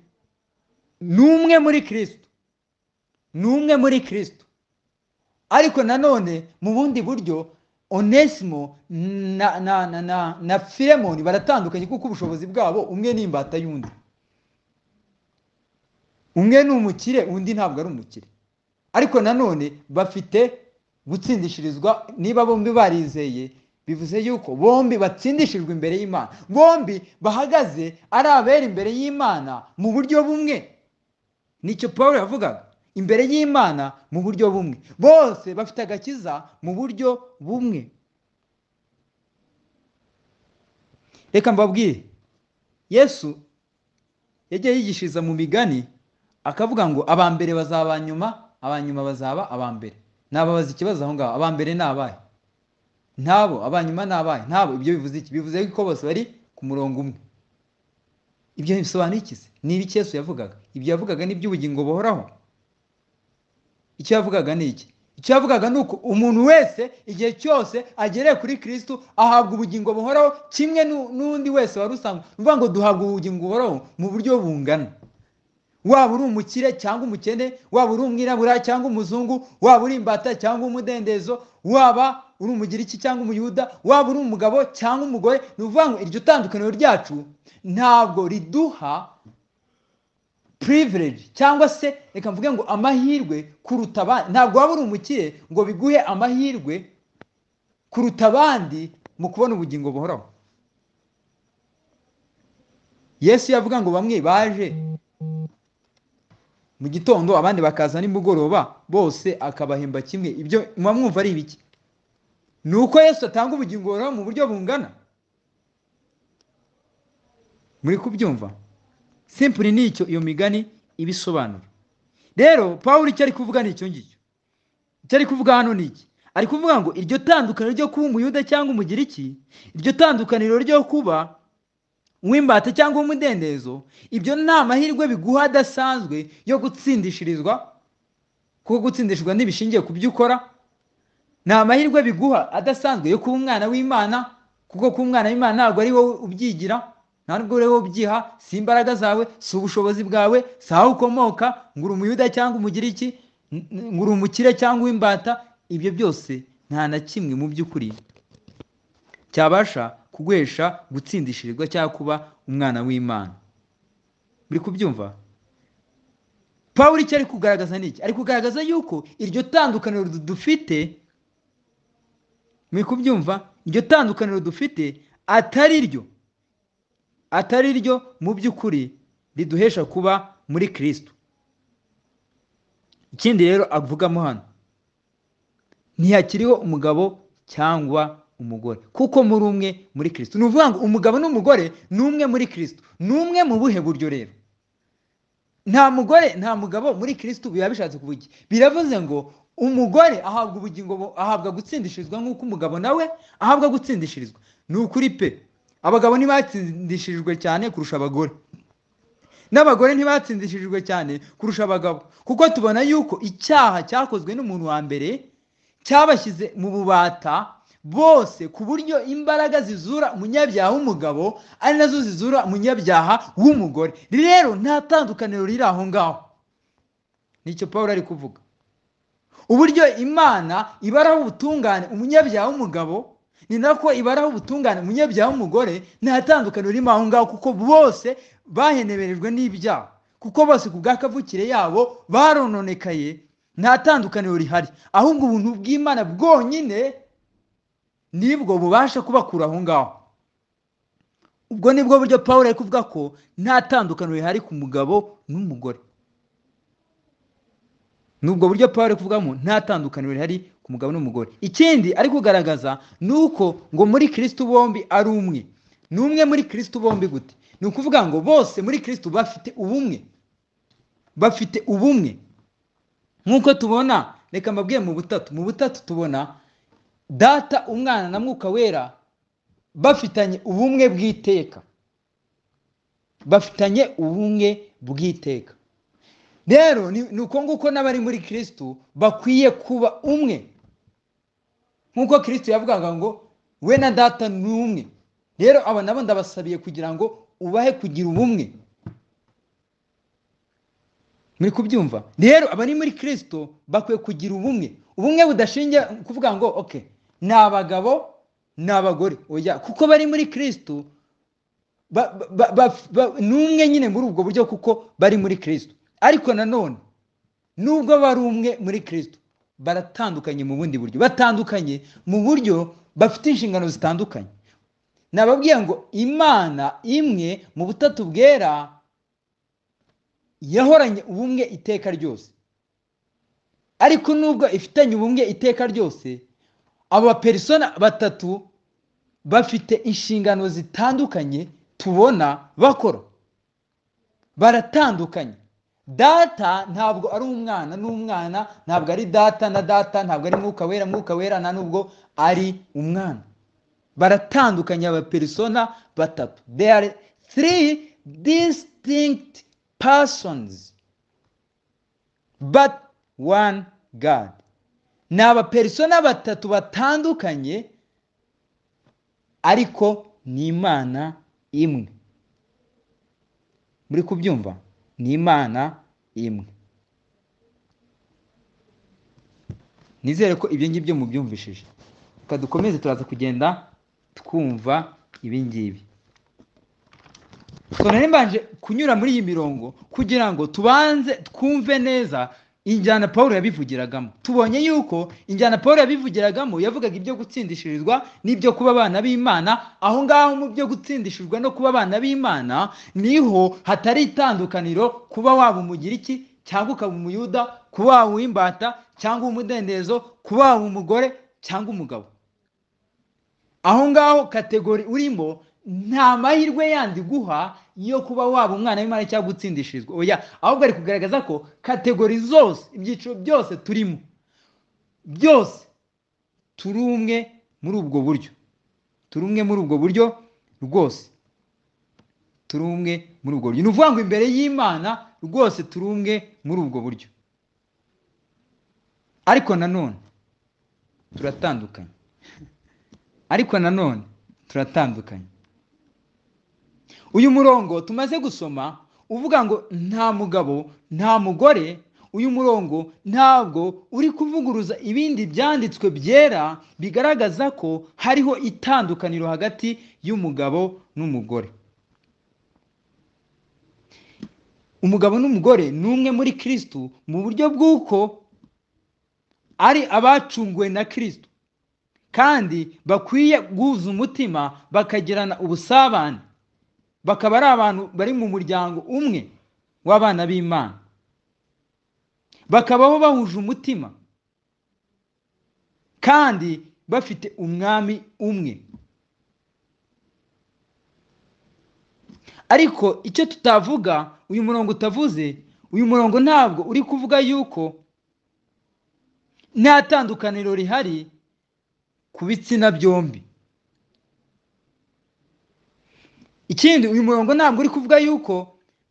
ni umwe muri kirisitu ni umwe muri kirisitu ariko nanone mu bundi buryo onesimo na na na na na firemoni baratandukanye kuko ubushobozi bwabo umwe ni imbata y'undi umwe ni umukire undi ntabwo ari umukire ariko nanone bafite gutsindishirizwa niba bombi barizeye bivuze yuko bombi batsindishijwe imbere y'imana bombi bahagaze ari abera imbere y'imana mu buryo bumwe nicyo paul yavugaga imbere y'imana mu buryo bumwe bose bafite agakiza mu buryo bumwe reka mbabwire yesu yagiye yigishiriza mu migani akavuga ngo aba mbere bazaba abanyuma abanyuma bazaba aba mbere nababaza ikibazo aho ngaho aba mbere ni abahe ntabo abanyuma ni abahe ntabo ibyo bivuze iki bivuze ko bose bari ku ku murongo umwe ibyo bisobanura iki se ni ibiki Yesu yavugaga ibyo yavugaga ni iby'ubugingo buhoraho icyo yavugaga ni iki icyo yavugaga ni uko umuntu wese igihe cyose agereye kuri kirisitu ahabwa ubugingo buhoraho kimwe nu- n'undi wese wari usanzwe ni ukuvuga ngo duhabwa ubugingo buhoraho mu buryo bungana waba uri umukire cyangwa umukene waba uri umwirabura cyangwa umuzungu waba uri imbata cyangwa umudendezo waba uri umugiriki cyangwa umuyuda waba uri umugabo cyangwa umugore ni ukuvuga ngo iryo tandukaniro ryacu ntabwo riduha puriveregi cyangwa se reka mvuge ngo amahirwe kuruta abandi ntabwo waba uri umukire ngo biguhe amahirwe kuruta abandi mu kubona ubugingo buhoraho yesu yavuga ngo bamwe baje mu gitondo abandi bakaza nimugoroba bose akabahemba kimwe ibyo muba mwumva ari ibiki ni uko yesu atanga ubugingo buhoraho mu buryo bungana muri kubyumva simpuri ni icyo iyo migani ibisobanura rero pawulo icyo ari kuvuga ni icyo ngicyo icyo ari kuvuga hano ni iki ari kuvuga ngo iryo tandukaniro ryo kuba umuyuda cyangwa umugiriki iryo tandukaniro ryo kuba uw'imbata cyangwa uw'umudendezo ibyo ni amahirwe biguha adasanzwe yo gutsindishirizwa kuko gutsindishwa ntibishingiye ku byo ukora ni amahirwe biguha adasanzwe yo kuba umwana w'imana kuko kuba umwana w'imana ntabwo ari wowe ubyigira nta nubwo uri wowe ubyiha si imbaraga zawe si ubushobozi bwawe si aho ukomoka ngo uri umuyuda cyangwa umugiriki n- n- ngo uri umukire cyangwa uw'imbata ibyo byose nta na kimwe mu by'ukuri cyabasha kuguhesha gutsindishirizwa cyangwa kuba umwana w'imana muri kubyumva pawulo icyo ari kugaragaza ni iki ari kugaragaza yuko iryo tandukaniro du- dufite muri kubyumva iryo tandukaniro dufite atari ryo atari ryo mu by'ukuri riduhesha kuba muri kirisitu ikindi rero avugamo hano ntihakiriho umugabo cyangwa umugore kuko muri umwe muri kirisitu ni ukuvuga ngo umugabo n'umugore ni umwe muri kirisitu ni umwe mu buhe buryo rero nta mugore nta mugabo muri kirisitu biba bishatse kuvuga iki biravuze ngo umugore ahabwa ubugingo bu- ahabwa gutsindishirizwa nk'uko umugabo nawe ahabwa gutsindishirizwa ni ukuri pe abagabo ntibatsindishijwe cyane kurusha abagore n'abagore ntibatsindishijwe cyane kurusha abagabo kuko tubona yuko icyaha cyakozwe n'umuntu wa mbere cyabashyize mu bubata bose ku buryo imbaraga zizura umunyabyaha w'umugabo ari nazo zizura umunyabyaha w'umugore rero nta tandukaniro riri aho ngaho nicyo paul ari kuvuga uburyo imana ibaraho ubutungane umunyabyaha w'umugabo ni nako ibaraho ubutungane umunyabyaha w'umugore nta tandukaniro ririmo aho ngaho kuko bose baheneberejwe n'ibyaha kuko bose ku bw'akavukire yabo barononekaye nta tandukaniro rihari ahubwo ubuntu bw'imana bwonyine nibwo bubasha kubakura aho ngaho ubwo nibwo buryo paul ari kuvuga ko nta tandukaniro rihari ku mugabo n'umugore ni ubwo buryo paul ari kuvugamo nta tandukaniro rihari ku mugabo n'umugore ikindi ari kugaragaza ni uko ngo muri kirisitu bombi ari umwe ni umwe muri kirisitu bombi gute ni ukuvuga ngo bose muri kirisitu bafite ubumwe bafite ubumwe nk'uko tubona reka mbabwiye mu butatu mu butatu tubona data umwana na mwuka wera bafitanye ubumwe bw'iteka bafitanye ubumwe bw'iteka rero ni ni uko nguko n'abari muri kirisitu bakwiye kuba umwe nk'uko kirisitu yavugaga ngo we na data ni umwe rero aba nabo ndabasabiye kugira ngo ubahe kugira ubumwe muri kubyumva rero abari muri kirisitu bakwiye kugira ubumwe ubumwe budashingiye kuvuga ngo oke ni abagabo ni abagore oya kuko bari muri kirisitu ba- ba- ba- ba- ni umwe nyine muri ubwo buryo kuko bari muri kirisitu ariko nanone nubwo bari umwe muri kirisitu baratandukanye mu bundi buryo batandukanye mu buryo bafite inshingano zitandukanye nababwiye ngo imana imwe mu butatu bwera yahoranye ubumwe iteka ryose ariko nubwo ifitanye ubumwe iteka ryose aba baperisona batatu bafite inshingano zitandukanye tubona bakora baratandukanye data ntabwo ari umwana n'umwana ntabwo ari data na data ntabwo ari mwuka wera mwuka wera na nubwo ari umwana baratandukanye abaperisona batatu they are three distinct persons but one god ni abaperisona batatu batandukanye ariko ni imana imwe muri kubyumva ni imana imwe nizere ko ibyo ngibyo mubyumvishije reka dukomeze turaza kugenda twumva ibi ngibi none mbanje kunyura muri iyi mirongo kugira ngo tubanze twumve neza injyana paul yabivugiragamo tubonye yuko injyana paul yabivugiragamo yavugaga ibyo gutsindishirizwa n'ibyo kuba abana b'imana aho ngaho mu byo gutsindishijwe no kuba abana b'imana niho hatari itandukaniro kuba waba umugira iki cyangwa ukaba umuyuda kuba waba uw'imbata cyangwa uw'umudendezo kuba waba umugore cyangwa umugabo aho ngaho kategori urimo nta mahirwe yandi guha yo kuba waba umwana w'imana cyangwa utsindishirizwa oya ahubwo ari kugaragaza ko kategori zose ibyiciro byose turimo byose turi umwe muri ubwo buryo turi umwe muri ubwo buryo rwose turi umwe muri ubwo buryo ni ukuvuga ngo imbere y'imana rwose turi umwe muri ubwo buryo ariko nanone turatandukanye ariko nanone turatandukanye uyu murongo tumaze gusoma uvuga ngo nta mugabo nta mugore uyu murongo ntabwo uri kuvuguruza ibindi byanditswe byera bigaragaza ko hariho itandukaniro hagati y'umugabo n'umugore umugabo n'umugore ni umwe muri kirisitu mu buryo bw'uko ari abacunguwe na kirisitu kandi bakwiye guhuza umutima bakagirana ubusabane bakaba ari abantu bari mu muryango umwe w'abana b'imana bakabaho bahuje umutima kandi bafite umwami umwe ariko icyo tutavuga uyu murongo utavuze uyu murongo ntabwo uri kuvuga yuko nta tandukaniro rihari ku bitsina byombi ikindi uyu murongo ntabwo uri kuvuga yuko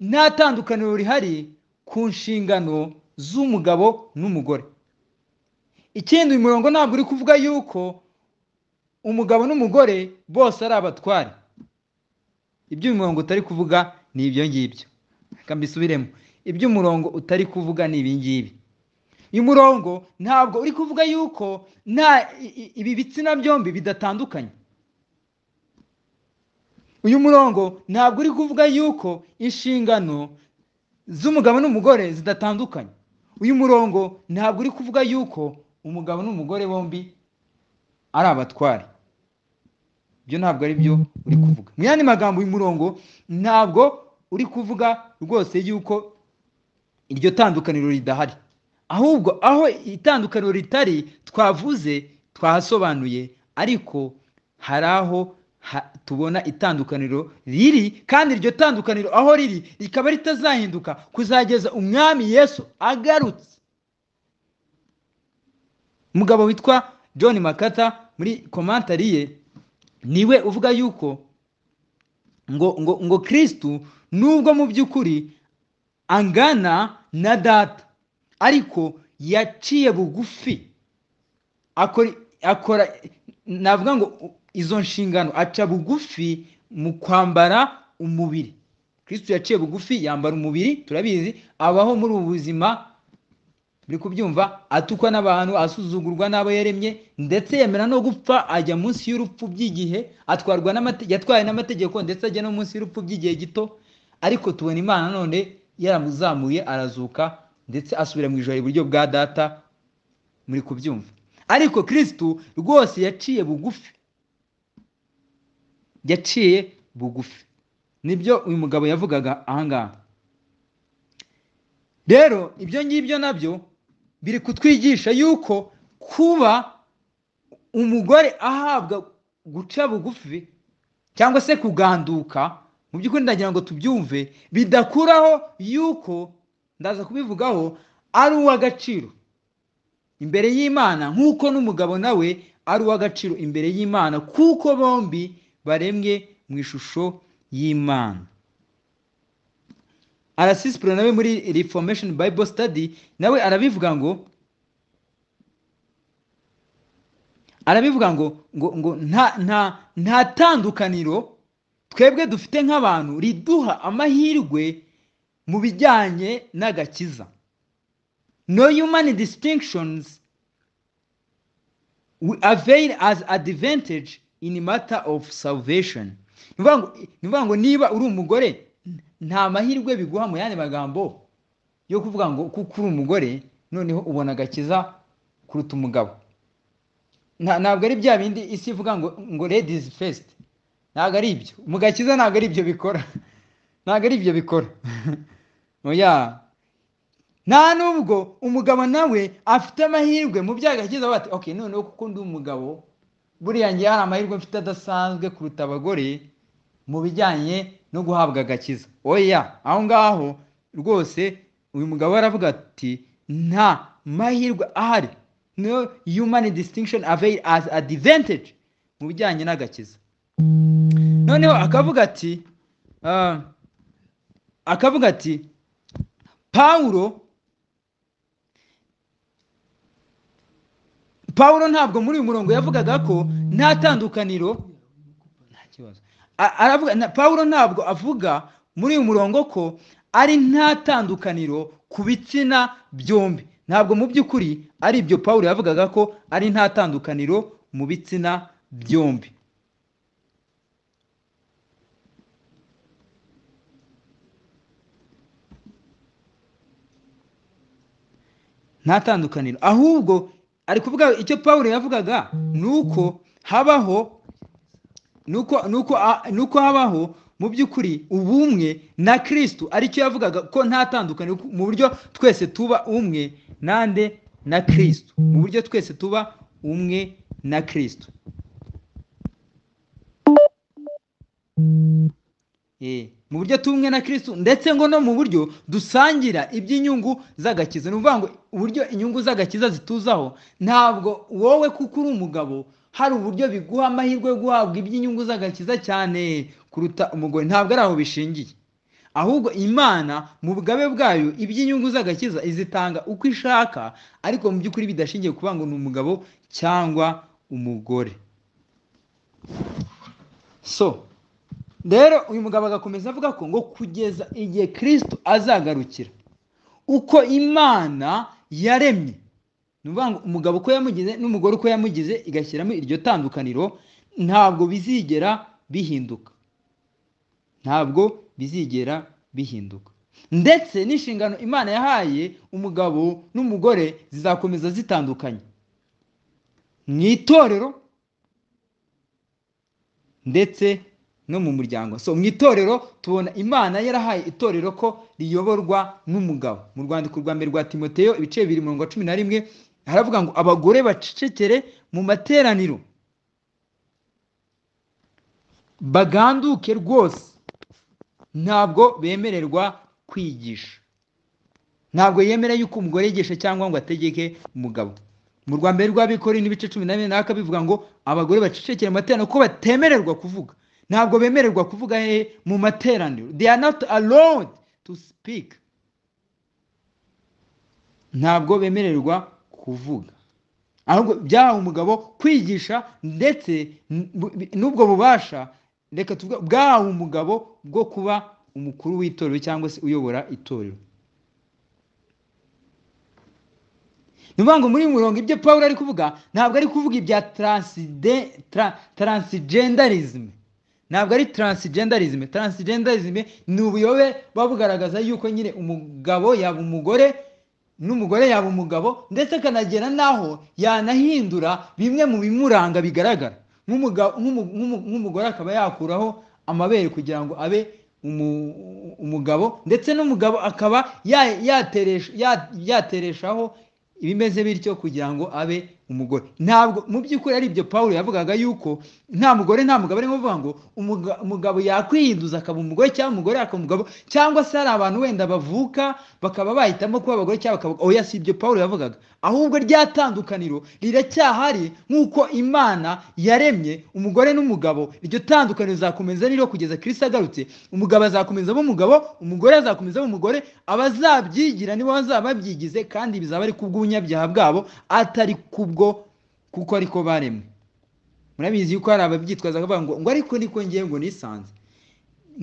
nta tandukaniro rihari ku nshingano z'umugabo n'umugore ikindi uyu murongo ntabwo uri kuvuga yuko umugabo n'umugore bose ari abatware ibyo uyu murongo utari kuvuga ni ibyo ngibyo reka mbisubiremo ibyo umurongo utari kuvuga ni ibi ngibi uyu murongo ntabwo uri kuvuga yuko nta ibi bitsina byombi bidatandukanye uyu murongo ntabwo uri kuvuga yuko inshingano z'umugabo n'umugore zidatandukanye uyu murongo ntabwo uri kuvuga yuko umugabo n'umugore bombi ari abatware ibyo ntabwo ari byo uri kuvuga mu yandi magambo uyu murongo ntabwo uri kuvuga rwose yuko iryo tandukaniro ridahari ahubwo aho itandukaniro ritari twavuze twahasobanuye ariko hari aho tubona itandukaniro riri kandi iryo tandukaniro aho riri rikaba ritazahinduka kuzageza umwami yesu agarutse umugabo witwa john makata muri komantari ye niwe uvuga yuko ngo ngo ngo kirisitu nubwo mu by'ukuri angana na data ariko yaciye bugufi akora navuga ngo izo nshingano aca bugufi mu kwambara umubiri kirisitu yaciye bugufi yambara umubiri turabizi abaho muri ubu buzima buri kubyumva atukwa n'abantu asuzugurwa n'abo yaremye ndetse yemera no gupfa ajya munsi y'urupfu by'igihe atwarwa yatwaye n'amategeko ndetse ajya no munsi y'urupfu by'igihe gito ariko tubona imana none yaramuzamuye arazuka ndetse asubira mu ijoro iburyo bwa data muri kubyumva ariko kirisitu rwose yaciye bugufi yaciye bugufi nibyo uyu mugabo yavugaga ahangaha rero ibyo ngibyo nabyo biri kutwigisha yuko kuba umugore ahabwa guca bugufi cyangwa se kuganduka mu by'ukuri ndagira ngo tubyumve bidakuraho yuko ndaza kubivugaho ari uw'agaciro imbere y'imana nk'uko n'umugabo nawe ari uw'agaciro imbere y'imana kuko bombi baremwe mu ishusho y'imana arasisipure nawe muri reformation bible study nawe arabivuga ngo arabivuga ngo ngo ngo nta nta nta tandukaniro twebwe dufite nk'abantu riduha amahirwe mu bijyanye n'agakiza no human distinctions we avail as advantage in matter of salvation ni ukuvuga ngo niba uri umugore nta mahirwe biguha mu yandi magambo yo kuvuga ngo kuko uri umugore noneho ubona agakiza kuruta umugabo ntabwo ari bya bindi isi ivuga ngo ngo ladies first ntabwo ari ibyo mu gakiza ntabwo ari ibyo bikora ntabwo ari ibyo bikora nta nubwo umugabo nawe afite amahirwe mu byagakiza bati ok noneho kuko ndi umugabo buriya ngiye hari amahirwe mfite adasanzwe kuruta abagore mu bijyanye no guhabwa agakiza oya aho ngaho rwose uyu mugabo aravuga ati nta mahirwe ahari no human distinction avail as advantage mu bijyanye n'agakiza noneho akavuga ati akavuga ati pawulo pawulo ntabwo muri uyu murongo yavugaga ko nta tandukaniro nta kibazo aravuga pawulo ntabwo avuga muri uyu murongo ko ari nta tandukaniro ku bitsina byombi ntabwo mu by'ukuri ari ibyo paul yavugaga ko ari nta tandukaniro mu bitsina byombi nta tandukaniro ahubwo ari kuvuga icyo paul yavugaga ni uko habaho ni uko habaho mu by'ukuri ubumwe na kirisitu aricyo yavugaga ko nta tandukaniro mu buryo twese tuba umwe nande na kirisitu mu buryo twese tuba umwe na kirisitu mu buryo tumwe na kirisitu ndetse ngo no mu buryo dusangira iby'inyungu z'agakiza ni ukuvuga ngo uburyo inyungu z'agakiza zituzaho ntabwo wowe kuko uri umugabo hari uburyo biguha amahirwe yo guhabwa iby'inyungu z'agakiza cyane kuruta umugore ntabwo ari aho bishingiye ahubwo imana mu bugabe bwayo iby'inyungu z'agakiza izitanga uko ishaka ariko mu by'ukuri bidashingiye kuba ngo ni umugabo cyangwa umugore so rero uyu mugabo agakomeza avuga ko ngo kugeza igihe kirisito azagarukira uko imana yaremye ni ukuvuga ngo umugabo uko yamugize n'umugore uko yamugize igashyiramo iryo tandukaniro ntabwo bizigera bihinduka ntabwo bizigera bihinduka ndetse n'inshingano imana yahaye umugabo n'umugore zizakomeza zitandukanye mu itorero ndetse no mu muryango so mu itorero tubona imana yarahaye itorero ko riyoborwa n'umugabo mu rwandiko rwa mbere rwa timoteyo ibice bibiri mirongo cumi na rimwe haravuga ngo abagore bacecekere mu materaniro baganduke rwose ntabwo bemererwa kwigisha ntabwo yemera yuko umugore yigisha cyangwa ngo ategeke umugabo mu rwa mbere rw'abikore n'ibice cumi na bine naka bivuga ngo abagore bacecekere mu materaniro ko batemererwa kuvuga ntabwo bemererwa kuvuga he mu materaniro they are not allowed to speak ntabwo bemererwa kuvuga ahubwo byahawe umugabo kwigisha ndetse n'ubwo bubasha reka tuvuge bwahawe umugabo bwo kuba umukuru w'itorero cyangwa se uyobora itorero ni ukuvuga ngo muri mirongo ibyo paul ari kuvuga ntabwo ari kuvuga ibya taransigendarizme ntabwo ari taransigendarizme taransigendarizme ni ubuyobe buba bugaragaza yuko nyine umugabo yaba umugore n'umugore yaba umugabo ndetse akanagera n'aho yanahindura bimwe mu bimuranga bigaragara nk'umugore akaba yakuraho amabere kugira ngo abe umugabo ndetse n'umugabo akaba yatereshaho ibimeze bityo kugira ngo abe umugore ntabwo mu by'ukuri ari ibyo paul yavugaga yuko nta mugore nta mugabo arimo avuga ngo umuga- umugabo yakwihinduza akaba umugore cyangwa umugore akaba umugabo cyangwa se hari abantu wenda bavuka bakaba bahitamo kuba abagore cyangwa bakaba oya si ibyo paul yavugaga ahubwo rya tandukaniro riracyahari nk'uko imana yaremye umugore n'umugabo iryo tandukaniro rizakomeza niro kugeza kirisi agarutse umugabo azakomeza aba umugabo umugore azakomeza aba umugore abazabyigira nibo bazaba babyigize kandi bizaba ari kubw'ubunyabyaha bwabo atari kubwo kuko ariko baremwe murabizi yuko hari ababyitwaza bavuga ngo ngo ariko niko ngewe ngo nisanze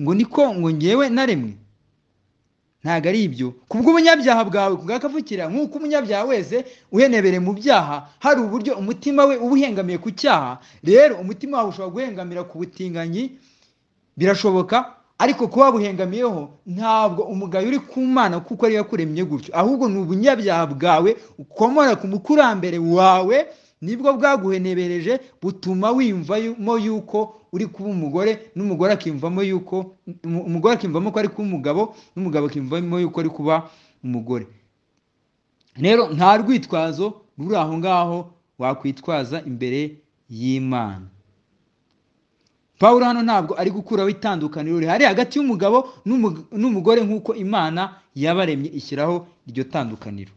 ngo niko ngo ngewe naremwe ntabwo ari ibyo ku bw'ubunyabyaha bwawe bwakavukira nk'uko umunyabyaha wese uhenebere mu byaha hari uburyo umutima we uba uhengamiye ku cyaha rero umutima wawe ushobora guhengamira ku butinganyi birashoboka ariko kuba wabuhengamiyeho ntabwo umugayo uri ku mana kuko ariyo yakuremye gutyo ahubwo ni ubunyabyaha bwawe ukomora ku mukurambere wawe nibwo bwaguhenebereje butuma wiyumvamo yuko uri kuba umugore n'umugore akiyumvamo yuko umu- umugore akiyumvamo ko ari kuba umugabo n'umugabo akiyumvamo yuko ari kuba umugore rero nta rwitwazo ruri aho ngaho wakwitwaza imbere y'imana paul hano ntabwo ari gukuraho itandukaniro rihari hagati y'umugabo n'umu- n'umugore nk'uko imana yabaremye ishyiraho iryo tandukaniro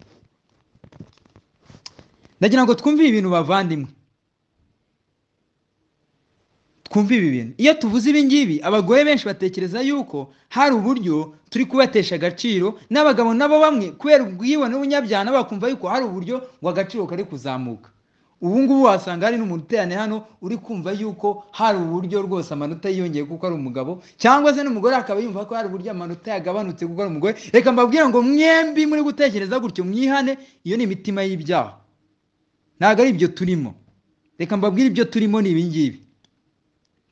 ndagira ngo twumve ibi bintu bavandimwe twumve ibi bintu iyo tuvuze ibi ngibi abagore benshi batekereza yuko hari uburyo turi kubatesha agaciro n'abagabo nabo bamwe kubera ubwibone n'ubunyabyaha nabo bakumva yuko hari uburyo ngo agaciro kari kuzamuka ubu ngubu wasanga hari n'umuterane hano uri kumva yuko hari uburyo rwose amanota yiyongeye kuko ari umugabo cyangwa se n'umugore akaba yumva ko hari uburyo amanota yagabanutse kuko ari umugore reka mbabwire ngo mwembi muri gutekereza gutyo mwihane iyo ni imitima y'ibyaha ntabwo ari ibyo turimo reka mbabwire ibyo turimo ni ibi ngibi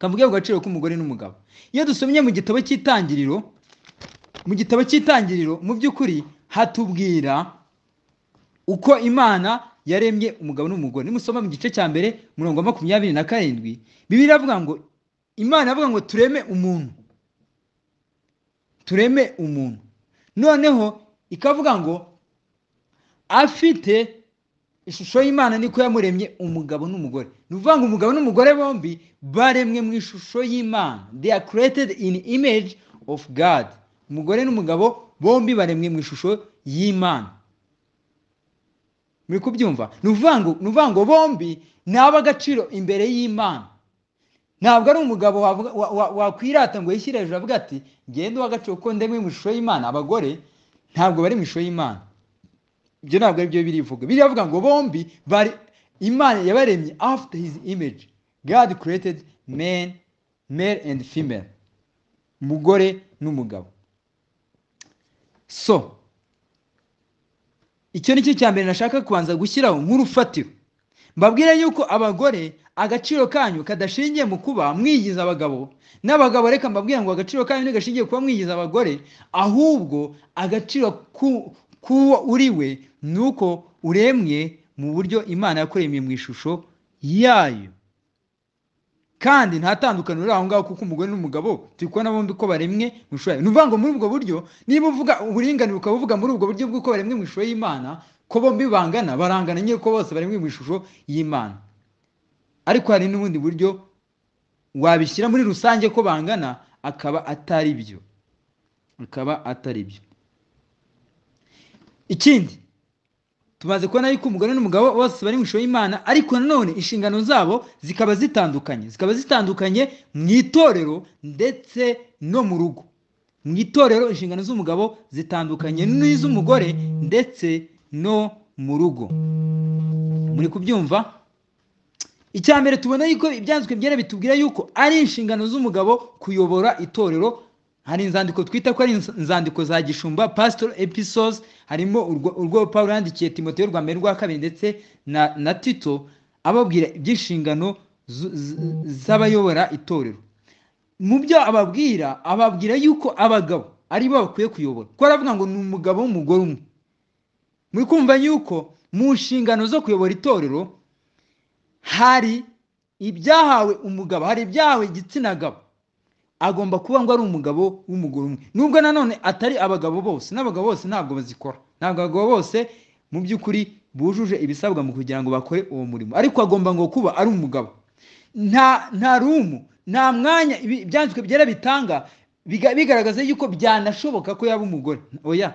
kavuge ku gaciro k'umugore n'umugabo iyo dusomye mu gitabo cy'itangiriro mu gitabo cy'itangiriro mu by'ukuri hatubwira uko imana yaremye umugabo n'umugore nimusoma mu gice cya mbere murongo wa makumyabiri na karindwi bibiri iravuga ngo imana iravuga ngo tureme umuntu tureme umuntu noneho ikavuga ngo afite ishusho y'imana niko yamuremye umugabo n'umugore ni ukuvuga ngo umugabo n'umugore bombi baremwe mu ishusho y'imana they are created in image of god umugore n'umugabo bombi baremwe mu ishusho y'imana muri kubyumva ni ukuvuga ngo ni ukuvuga ngo bombi ni ab'agaciro imbere y'imana ntabwo ari umugabo wavuga- wa- wa- wakwirata ngo yishyire hejuru avuga ati ngende uw'agaciro ko ndemwe mu ishusho y'imana abagore ntabwo bari mu ishusho y'imana ibyo ntabwo ari byo birivuga biravuga ngo bombi bari imana yabaremye after his image god created man male and female umugore n'umugabo so icyo ni cyo cya mbere nashaka kubanza gushyiraho nk'urufatiro mbabwire yuko abagore agaciro kanyu kadashingiye mu kuba mwigiza abagabo n'abagabo reka mbabwire ngo agaciro kanyu ntigashingiye kuba mwigiza abagore ahubwo agaciro ku- k'uwo uri we ni uko uremwe mu buryo imana yakuremye mu ishusho yayo kandi nta tandukaniro riri aho ngaho kuko umugore n'umugabo turi kubona bombi ko baremwe mu ishusho yayo ni ukuvuga ngo muri ubwo buryo niba uvuga uburinganire ukaba uvuga muri ubwo buryo bw'uko baremwe mu ishusho y'imana ko bombi bangana barangana nyine ko bose baremwe mu ishusho y'imana ariko hari n'ubundi buryo wabishyira muri rusange ko bangana akaba atari byo akaba atari byo ikindi tumaze kubona yuko umugore n'umugabo bose bari mu ishusho y'imana ariko nanone inshingano zabo zikaba zitandukanye zikaba zitandukanye mu itorero ndetse no mu rugo mu itorero inshingano z'umugabo zitandukanye n'iz'umugore ndetse no mu rugo muri kubyumva icya mbere tubona yuko ibyanditswe byera bitubwira yuko ari inshingano z'umugabo kuyobora itorero hari inzandiko twita ko ari inz- inzandiko za gishumba pastor episodes harimo urwo- urwo paul yandikiye timoteyo rwa mbere rwa kabiri ndetse na, na tito ababwira iby'inshingano zu- z- z'abayobora itorero mu byo ababwira ababwira yuko abagabo ari bo bakwiye kuyobora kuko aravuga ngo ni umugabo n'umugore umwe muri kumva yuko mu nshingano zo kuyobora itorero hari ibyahawe umugabo hari ibyahawe igitsina gabo agomba kuba ngo ari umugabo w'umugore umwe nubwo nanone atari abagabo bose n'abagabo bose ntabwo bazikora ntabwo abagabo bose mu by'ukuri bujuje ibisabwa mu kugira ngo bakore uwo murimo ariko agomba ngo kuba ari umugabo nta nta rumu nta mwanya ibi- ibyanditswe byera bitanga biga- bigaragaza yuko byanashoboka ko yaba umugore oya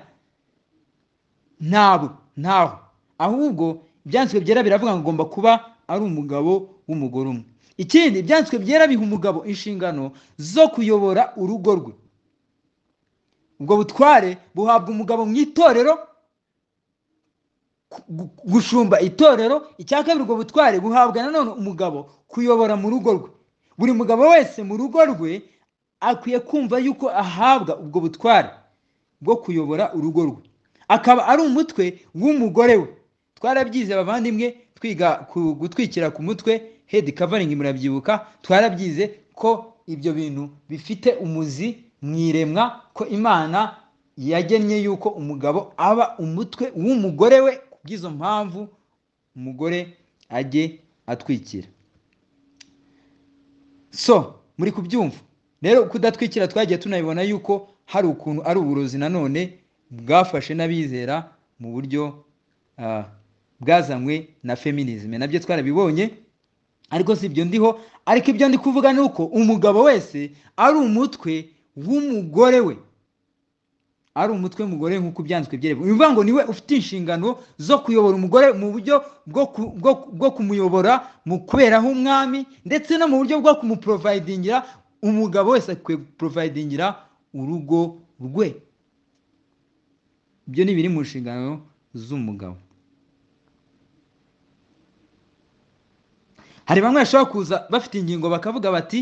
ntabwo ntaho ahubwo ibyanditswe byera biravuga ngo agomba kuba ari umugabo w'umugore umwe ikindi ibyanditswe byera biha umugabo inshingano zo kuyobora urugo rwe ubwo butware buhabwa umugabo mu itorero gu- gu- gushumba itorero icya kabiri ubwo butware buhabwa nanone umugabo kuyobora mu rugo rwe buri mugabo wese mu rugo rwe akwiye kumva yuko ahabwa ubwo butware bwo kuyobora urugo rwe akaba ari umutwe w'umugore we twarabyize bavandimwe twiga ku- gutwikira ku mutwe head covering murabyibuka twarabyize ko ibyo bintu bifite umuzi mu iremwa ko imana yagennye yuko umugabo aba umutwe w'umugore we kubw'izo mpamvu umugore ajye atwikira so muri kubyumva rero kudatwikira twagiye tunabibona yuko hari ukuntu ari uburozi nanone bwafashe n'abizera mu buryo ah, bwazanywe na feminism nabyo twarabibonye ariko si ibyo ndiho ariko ibyo ndi kuvuga ni uko umugabo wese ari umutwe w'umugore we ari umutwe w'umugore nk'uko byanditswe byerekana ni ukuvuga ngo niwe ufite inshingano zo kuyobora umugore mu buryo bwo ku- bwo- bwo kumuyobora mu kuberaho umwami ndetse no mu buryo bwo kumuporovayidingira umugabo wese akwiye guporovayidingira urugo rwe ibyo ni biri mu nshingano z'umugabo hari bamwe bashobora kuza bafite ingingo bakavuga bati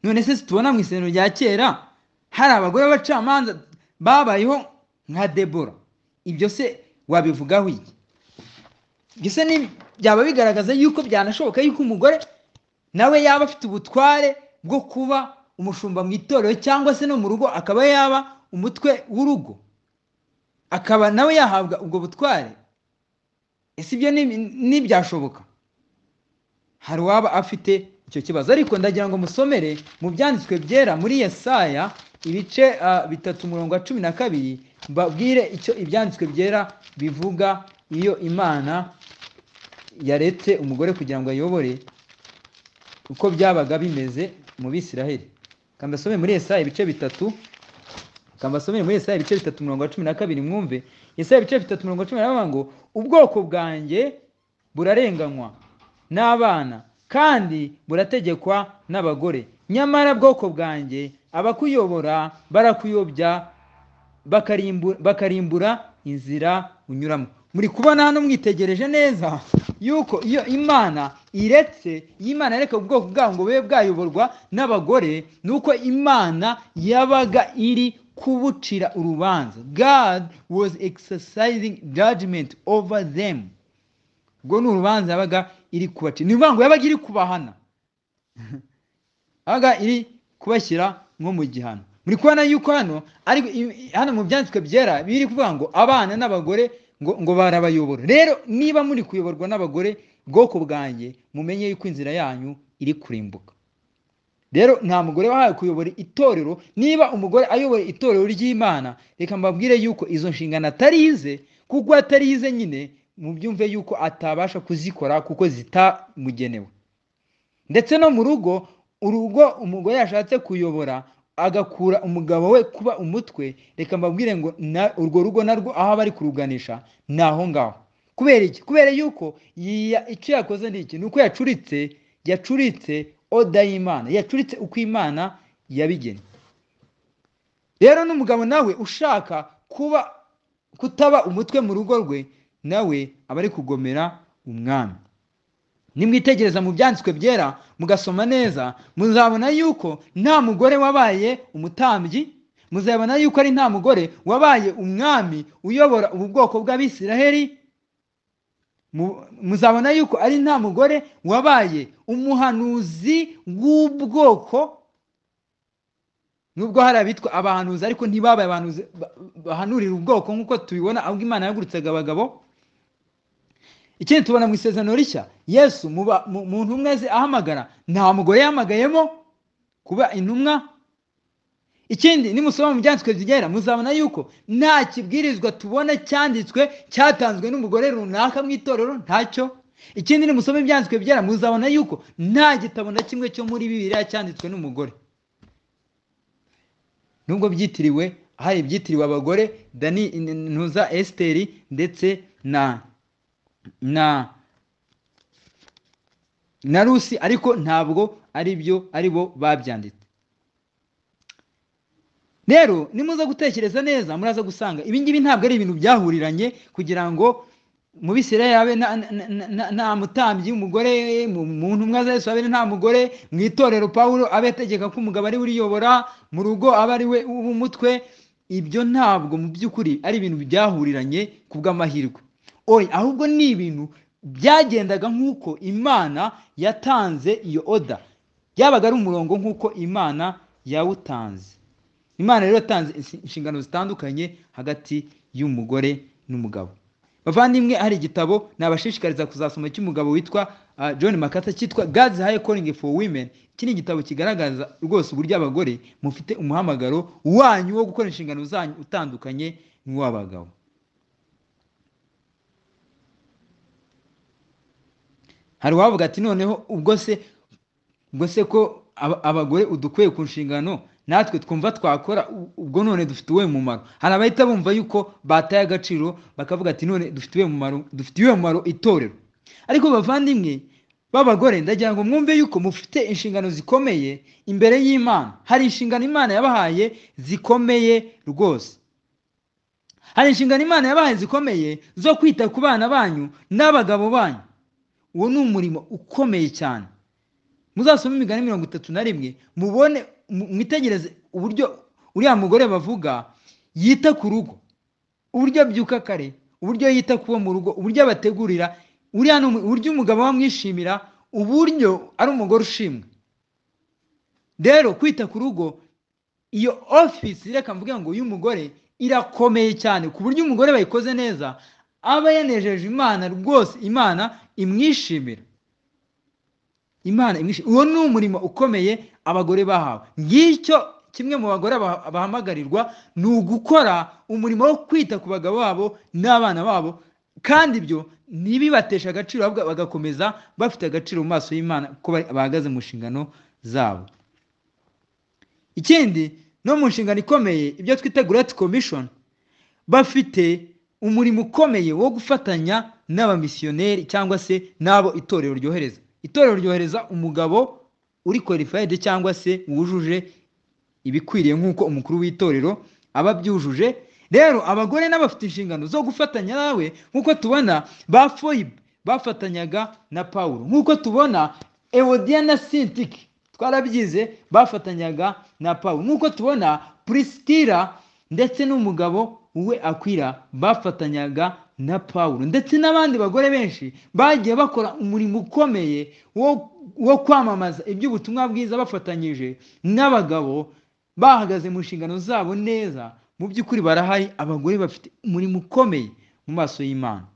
none se situbona mu isengero rya kera hari abagore b'abacamanza babayeho nka debora ibyo se wabivugaho iki ibyo se ni- byaba bigaragaza yuko byanashoboka yuko umugore nawe yaba afite ubutware bwo kuba umushumba mu itorero cyangwa se no mu rugo akaba yaba umutwe w'urugo akaba nawe yahabwa ubwo butware ese ibyo ni- ntibyashoboka hari uwaba afite icyo kibazo ariko ndagira ngo musomere mu byanditswe byera muri yesaya ibice ah, bitatu umurongo wa cumi na kabiri babwire icyo ibyanditswe byera bivuga iyo imana yaretse umugore kugira ngo ayobore uko byabaga bimeze mu bisiraheli kambasome muri yesaya ibice bitatu kambasomere muri yesaya ibice bitatu umurongo wa cumi na kabiri mwumve yesaya ibice bitatu umurongo wa cumi na kabiri ngo ubwoko bwanjye burarenganywa n'abana kandi burategekwa n'abagore nyamara bwoko bwanjye abakuyobora barakuyobya bakarimbu- bakarimbura inzira unyuramo muri kubona hano mwitegereje neza yuko iyo imana iretse iyo imana yareka ubwoko bwayo ngo bube bwayoborwa n'abagore ni uko imana yabaga iri kubucira urubanza god was exercising judgment over them ubwo ni urubanza yabaga iri kubaca ni ukuvuga ngo yabaga iri kubahana yabaga iri kubashyira nko mu gihano muri kubona yuko hano ari hano mu byanditswe byera biri kuvuga ngo abana n'abagore ngo ngo barabayobora rero niba muri kuyoborwa n'abagore bwoko bwanjye mumenye yuko inzira yanyu iri kurimbuka rero nta mugore wahawe kuyobora itorero niba umugore ayobora itorero ry'imana reka mbabwire yuko izo nshingano atarize kuko atarize nyine mubyumve yuko atabasha kuzikora kuko zitamugenewe ndetse no mu rugo urugo umugore yashatse kuyobora agakura umugabo we kuba umutwe reka mbabwire ngo na- urwo rugo narwo aho aba ari kuruganisha ni aho ngaho kubera iki kubera yuko yiya- icyo yakoze ni iki ni uko yacuritse yacuritse oda y'imana yacuritse uko imana yabigennye rero n'umugabo nawe ushaka kuba kutaba umutwe mu rugo rwe nawe aba ari kugomera umwami nimwitegereza mu byanditswe byera mugasoma neza muzabona yuko nta mugore wabaye umutambyi muzabona yuko ari nta mugore wabaye umwami uyobora ubu bwoko bw'abisiraheli Mu- muzabona yuko ari nta mugore wabaye umuhanuzi w'ubwoko nubwo hari abitwa abahanuzi ariko ntibabaye abahanuzi ba- bahanurira ubwoko nk'uko tubibona ahubwo imana yagurutsaga abagabo ikindi tubona mu isezerano rishya yesu mu ba- mu- mu ntumwa ze ahamagara nta mugore yahamagayemo kuba intumwa ikindi nimusoma mu byanditswe byera muzabona yuko nta kibwirizwa tubona cyanditswe cyatanzwe n'umugore runaka mu itorero ntacyo ikindi nimusoma ibyanditswe byera muzabona yuko nta gitabo na kimwe cyo muri bibiriya cyanditswe n'umugore nubwo byitiriwe hari ibyitiriwe abagore dani ntuza esiteri ndetse na na na rusi ariko ntabwo ari byo ari bo babyanditse rero nimuza gutekereza neza muraza gusanga ibingibi ntabwo ari ibintu byahuriranye kugira ngo mu bisire yabe nta mutambyi w'umugore mu ntumwa za yesu habe nta mugore mu itorero pawulo abe ategeka ko umugabo ari we uriyobora mu rugo aba ari we w'umutwe ibyo ntabwo mu by'ukuri ari ibintu byahuriranye ku bw'amahirwe oya ahubwo ni ibintu byagendaga nk'uko imana yatanze iyo oda byabaga ari umurongo nk'uko imana yawutanze imana rero yatanze inshingano zitandukanye hagati y'umugore n'umugabo bavandimwe hari igitabo nabashishikariza kuzasoma cy'umugabo witwa john makata cyitwa gazi hayi koringi foru wimeni iki ni igitabo kigaragaza rwose uburyo abagore mufite umuhamagaro wanyu wo gukora inshingano zanyu utandukanye n'uw'abagabo hari uwavuga ati noneho ubwo se ubwo se ko abagore udukwiye ku nshingano natwe twumva twakora ubwo none dufite uwe mumaro hari abahita bumva yuko bataye agaciro bakavuga ati none dufite uwe mumaro dufite uwe mumaro itorero ariko bavandimwe b'abagore ndagira ngo mwumve yuko mufite inshingano zikomeye imbere y'imana hari inshingano imana yabahaye zikomeye rwose hari inshingano imana yabahaye zikomeye zo kwita ku bana banyu n'abagabo banyu uwo ni umurimo ukomeye cyane muzasome imigani mirongo itatu na rimwe mubone mwitegereze uburyo uriya mugore bavuga yita ku rugo uburyo abyuka kare uburyo yita ku bo mu rugo uburyo abategurira uburyo umugabo bamwishimira uburyo ari umugore ushimwe rero kwita ku rugo iyo ofisi reka mvuge ngo y'umugore irakomeye cyane ku buryo umugore bayikoze neza aba yanejeje imana rwose imana imwishimira imana uwo ni umurimo ukomeye abagore bahawe ngicyo kimwe mu bagore bahamagarirwa ni ugukora umurimo wo kwita ku bagabo babo n'abana babo kandi ibyo ntibibatesha agaciro bagakomeza bafite agaciro mu maso y'imana ko bahagaze mu nshingano zabo ikindi no mu nshingano ikomeye ibyo twita gurati komishoni bafite umurimo ukomeye wo gufatanya n'abamisiyoneri cyangwa se n'abo itorero ryohereza itorero ryohereza umugabo uri kwalifayide cyangwa se wujuje ibikwiriye nk'uko umukuru w'itorero aba abyujuje rero abagore n'abafite inshingano zo gufatanya nawe nk'uko tubona ba foyibe bafatanyaga na paul nk'uko tubona ewodiya na sintiki twarabyize bafatanyaga na paul nk'uko tubona purisitira ndetse n'umugabo we akwira bafatanyaga na paul ndetse n'abandi bagore benshi bagiye bakora umurimo ukomeye wo kwamamaza iby'ubutumwa bwiza bafatanyije n'abagabo bahagaze mu nshingano zabo neza mu by'ukuri barahari abagore bafite umurimo ukomeye mu maso y'imana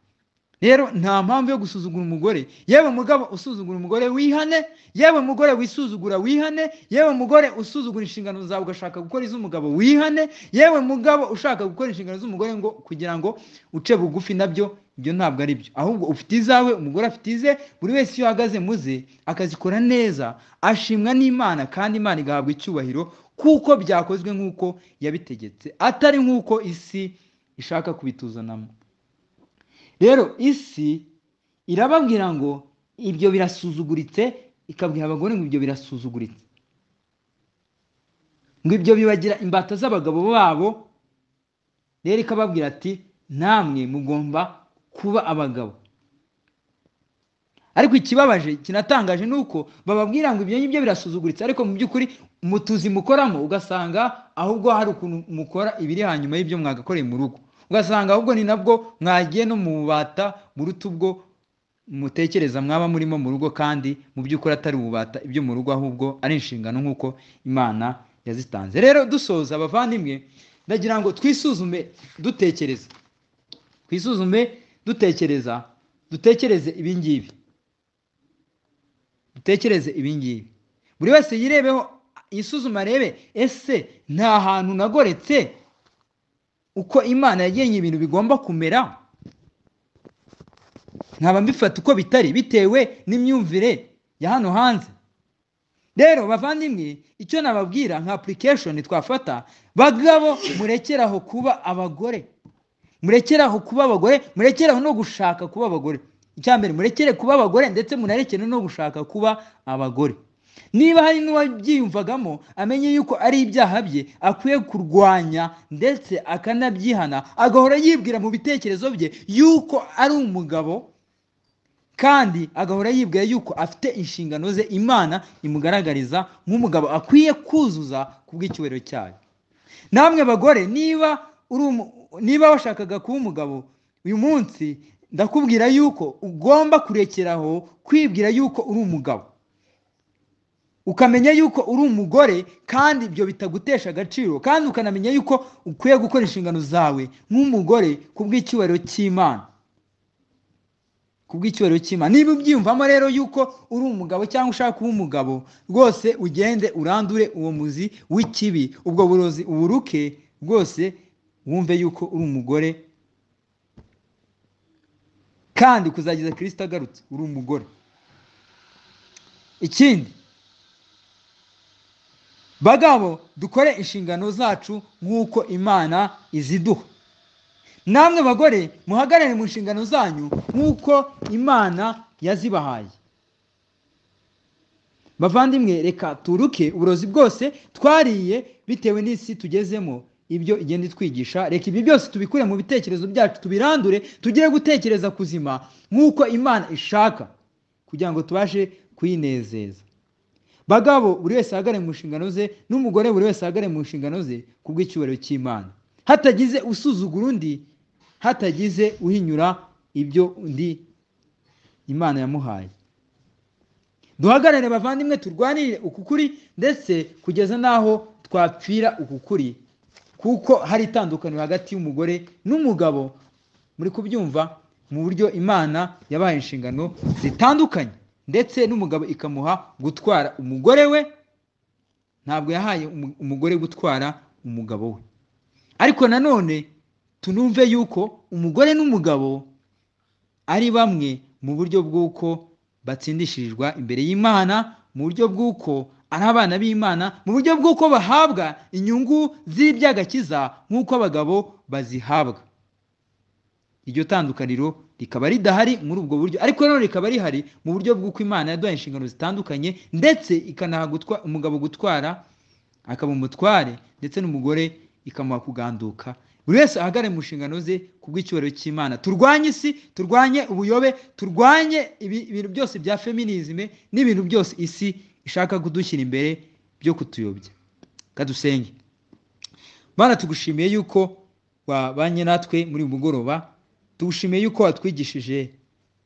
rero nta mpamvu yo gusuzugura umugore yewe mugabo usuzugura umugore wihane yewe mugore wisuzugura wihane yewe mugore usuzugura inshingano zawe ugashaka gukora iz'umugabo wihane yewe mugabo ushaka gukora inshingano z'umugore ngo kugira ngo uce bugufi nabyo ibyo ntabwo ari byo ahubwo ufite izawe umugore afite ize buri wese iyo ahagaze muze akazikora neza ashimwa n'imana kandi imana igahabwa icyubahiro kuko byakozwe nk'uko yabitegetse atari nk'uko isi ishaka kubituzanamo rero isi irababwira ngo ibyo birasuzuguritse ikabwira abagore ngo ibyo birasuzuguritse ngo ibyo bibagira imbata z'abagabo babo rero ikababwira ati namwe mugomba kuba abagabo ariko ikibabaje kinatangaje ni uko bababwira ngo ibyo ngibyo birasuzuguritse ariko mu by'ukuri mutuzi mukoramo ugasanga ahubwo hari ukuntu mukora ibiri hanyuma y'ibyo mwagakoreye mu rugo ugasanga ahubwo ni nabwo mwagiye no mu bubata buruta ubwo mutekereza mwaba murimo mu rugo kandi mu by'ukuri atari ububata ibyo mu rugo ahubwo ari inshingano nk'uko imana yazitanze rero dusoza abavandimwe ndagira ngo twisuzume dutekereza twisuzume dutekereza dutekereze ibingibi dutekereze ibingibi buri wese yirebeho isuzuma arebe ese nta hantu nagoretse uko imana yagennye ibintu bigomba kumera nkaba mbifata uko bitari bitewe n'imyumvire ya hano hanze rero bavandimwe icyo nababwira nka application twafata bagabo murekeraho kuba abagore murekeraho kuba abagore murekeraho no gushaka kuba abagore icya mbere murekere kuba abagore ndetse munarekere no gushaka kuba abagore niba hari n'uwabyiyumvagamo amenye yuko ari ibyaha bye akwiye kurwanya ndetse akanabyihana agahora yibwira mu bitekerezo bye yuko ari umugabo kandi agahora yibwira yuko afite inshingano ze imana imugaragariza nk'umugabo akwiye kuzuza ku bw'icyubahiro cyayo namwe bagore niba uri umu- niba washakaga kuba umugabo uyu munsi ndakubwira yuko ugomba kurekeraho kwibwira yuko uri umugabo ukamenya yuko uri umugore kandi ibyo bitagutesha agaciro kandi ukanamenya yuko ukwiye gukora inshingano zawe nk'umugore ku bw'icyubahiro cy'imana ku bw'icyubahiro cy'imana niba ubyiyumvamo rero yuko uri umugabo cyangwa ushaka kuba umugabo rwose ugende urandure uwo muzi w'ikibi ubwo burozi uburuke rwose wumve yuko uri umugore kandi kuzageza kirisita agarutse uri umugore ikindi bagabo dukore inshingano zacu nk'uko imana iziduha namwe bagore muhagarare mu nshingano zanyu nk'uko imana yazibahaye bavandimwe reka turuke uburozi bwose twariye bitewe n'isi tugezemo ibyo igenda itwigisha reka ibi byose tubikure mu bitekerezo byacu tubirandure tugire gutekereza kuzima nk'uko imana ishaka kugira ngo tubashe kuyinezeza bagabo buri wese ahagare mu nshingano ze n'umugore buri wese ahagare mu nshingano ze ku bw'icyubahiro cy'imana hatagize usuzugura undi hatagize uhinyura ibyo undi imana yamuhaye duhagarare bavandimwe turwanirire uku kuri ndetse kugeza n'aho twapfira uku kuri kuko hari itandukaniro hagati y'umugore n'umugabo muri kubyumva mu buryo imana yabahaye inshingano zitandukanye ndetse n'umugabo ikamuha gutwara umugore we ntabwo yahaye umu- umugore gutwara umugabo we ariko nanone tunumve yuko umugore n'umugabo ari bamwe mu buryo bw'uko batsindishirizwa imbere y'imana mu buryo bw'uko ari abana b'imana mu buryo bw'uko bahabwa inyungu z'iby'agakiza nk'uko abagabo bazihabwa iryo tandukaniro rikaba ridahari muri ubwo buryo ariko nanone rikaba rihari mu buryo bw'uko imana yaduhaye inshingano zitandukanye ndetse ikanaha gutwa- umugabo gutwara akaba umutware ndetse n'umugore ikamuha kuganduka buri wese ahagare mu nshingano ze ku bw'icyubahiro cy'imana turwanye isi turwanye ubuyobe turwanye ibi- ibintu byose bya feminizime n'ibintu byose isi ishaka kudushyira imbere byo kutuyobya kadusenge Mana tugushimiye yuko wabanye natwe muri uyu mugoroba tugushimiye yuko watwigishije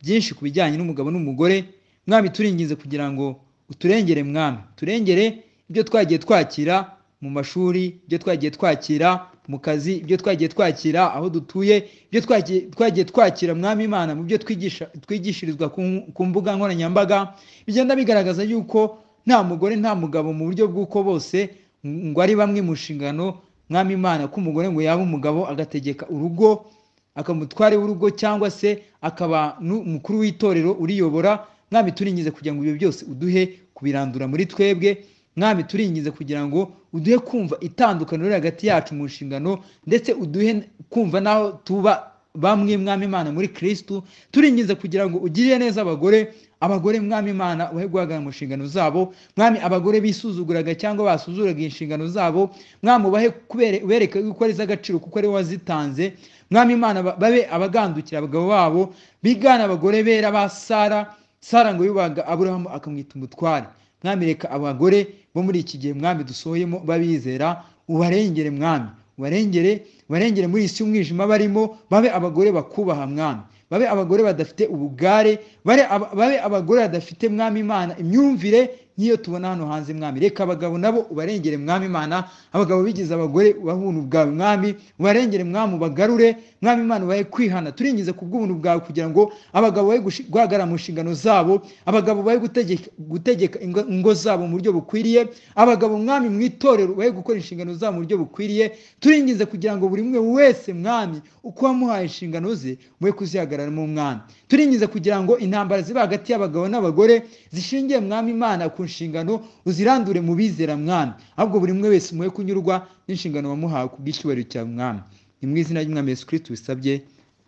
byinshi ku bijyanye n'umugabo n'umugore mwami turinginze kugira ngo uturengere mwami turengere ibyo twagiye twakira mu mashuri ibyo twagiye twakira mu kazi ibyo twagiye twakira aho dutuye ibyo twagiye twagiye twakira mwami imana mu byo twigisha twigishirizwa ku ku mbuga nkoranyambaga bigenda bigaragaza yuko nta mugore nta mugabo mu buryo bw'uko bose ngo ari bamwe mu nshingano mwami imana ko umugore ngo yaba umugabo agategeka urugo akamutware w'urugo cyangwa se akaba n'umukuru w'itorero uriyobora mwami turingize kugira ngo ibyo byose uduhe kubirandura muri twebwe mwami turingize kugira ngo uduhe kumva itandukaniro riri hagati yacu mu nshingano ndetse uduhe kumva n'aho tuba bamwe mwami imana muri kirisitu turingize kugira ngo ugirire neza abagore abagore mwami imana uhe guhagarara mu nshingano zabo mwami abagore bisuzuguraga cyangwa basuzuraga inshingano zabo mwami ubahe kubere- ubereke yuko ari iz'agaciro kuko ari wowe wazitanze mwami imana ba- babe abagandukira abagabo babo bigana abagore bera ba sara sara ngo yubaga aburahamu akamwita umutware mwami reka abagore bo muri iki gihe mwami dusohoyemo babizera ubarengere mwami ubarengere ubarengere muri iyi si y'umwijima barimo babe abagore bakubaha mwami babe abagore badafite ubugare bare aba- babe abagore badafite mwami imana imyumvire nk'iyo tubona hano hanze mwami reka abagabo nabo ubarengere mwami imana abagabo bigize abagore ubahuntu bwawe mwami ubarengere mwami ubagarure mwami imana ubahe kwihana turingize ku bw'ubuntu bwawe kugira ngo abagabo bahe gushi- guhagarara mu nshingano zabo abagabo bahe gutegeka- gutegeka ingo- ingo zabo mu buryo bukwiriye abagabo mwami mu itorero bahe gukora inshingano zabo mu buryo bukwiriye turingize kugira ngo buri umwe wese mwami uko wamuhaye inshingano ze mwe kuzihagararamo umwami turingize kugira ngo intambara ziba hagati y'abagabo n'abagore zishingiye mwami imana ku nshingano uzirandure mu bizera mwami ahubwo buri umwe wese mwe kunyurwa n'inshingano wamuhawe ku bw'icyubahiro cyawe mwami ni mu izina ry'umwami yesu kirisiti wisabye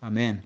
amen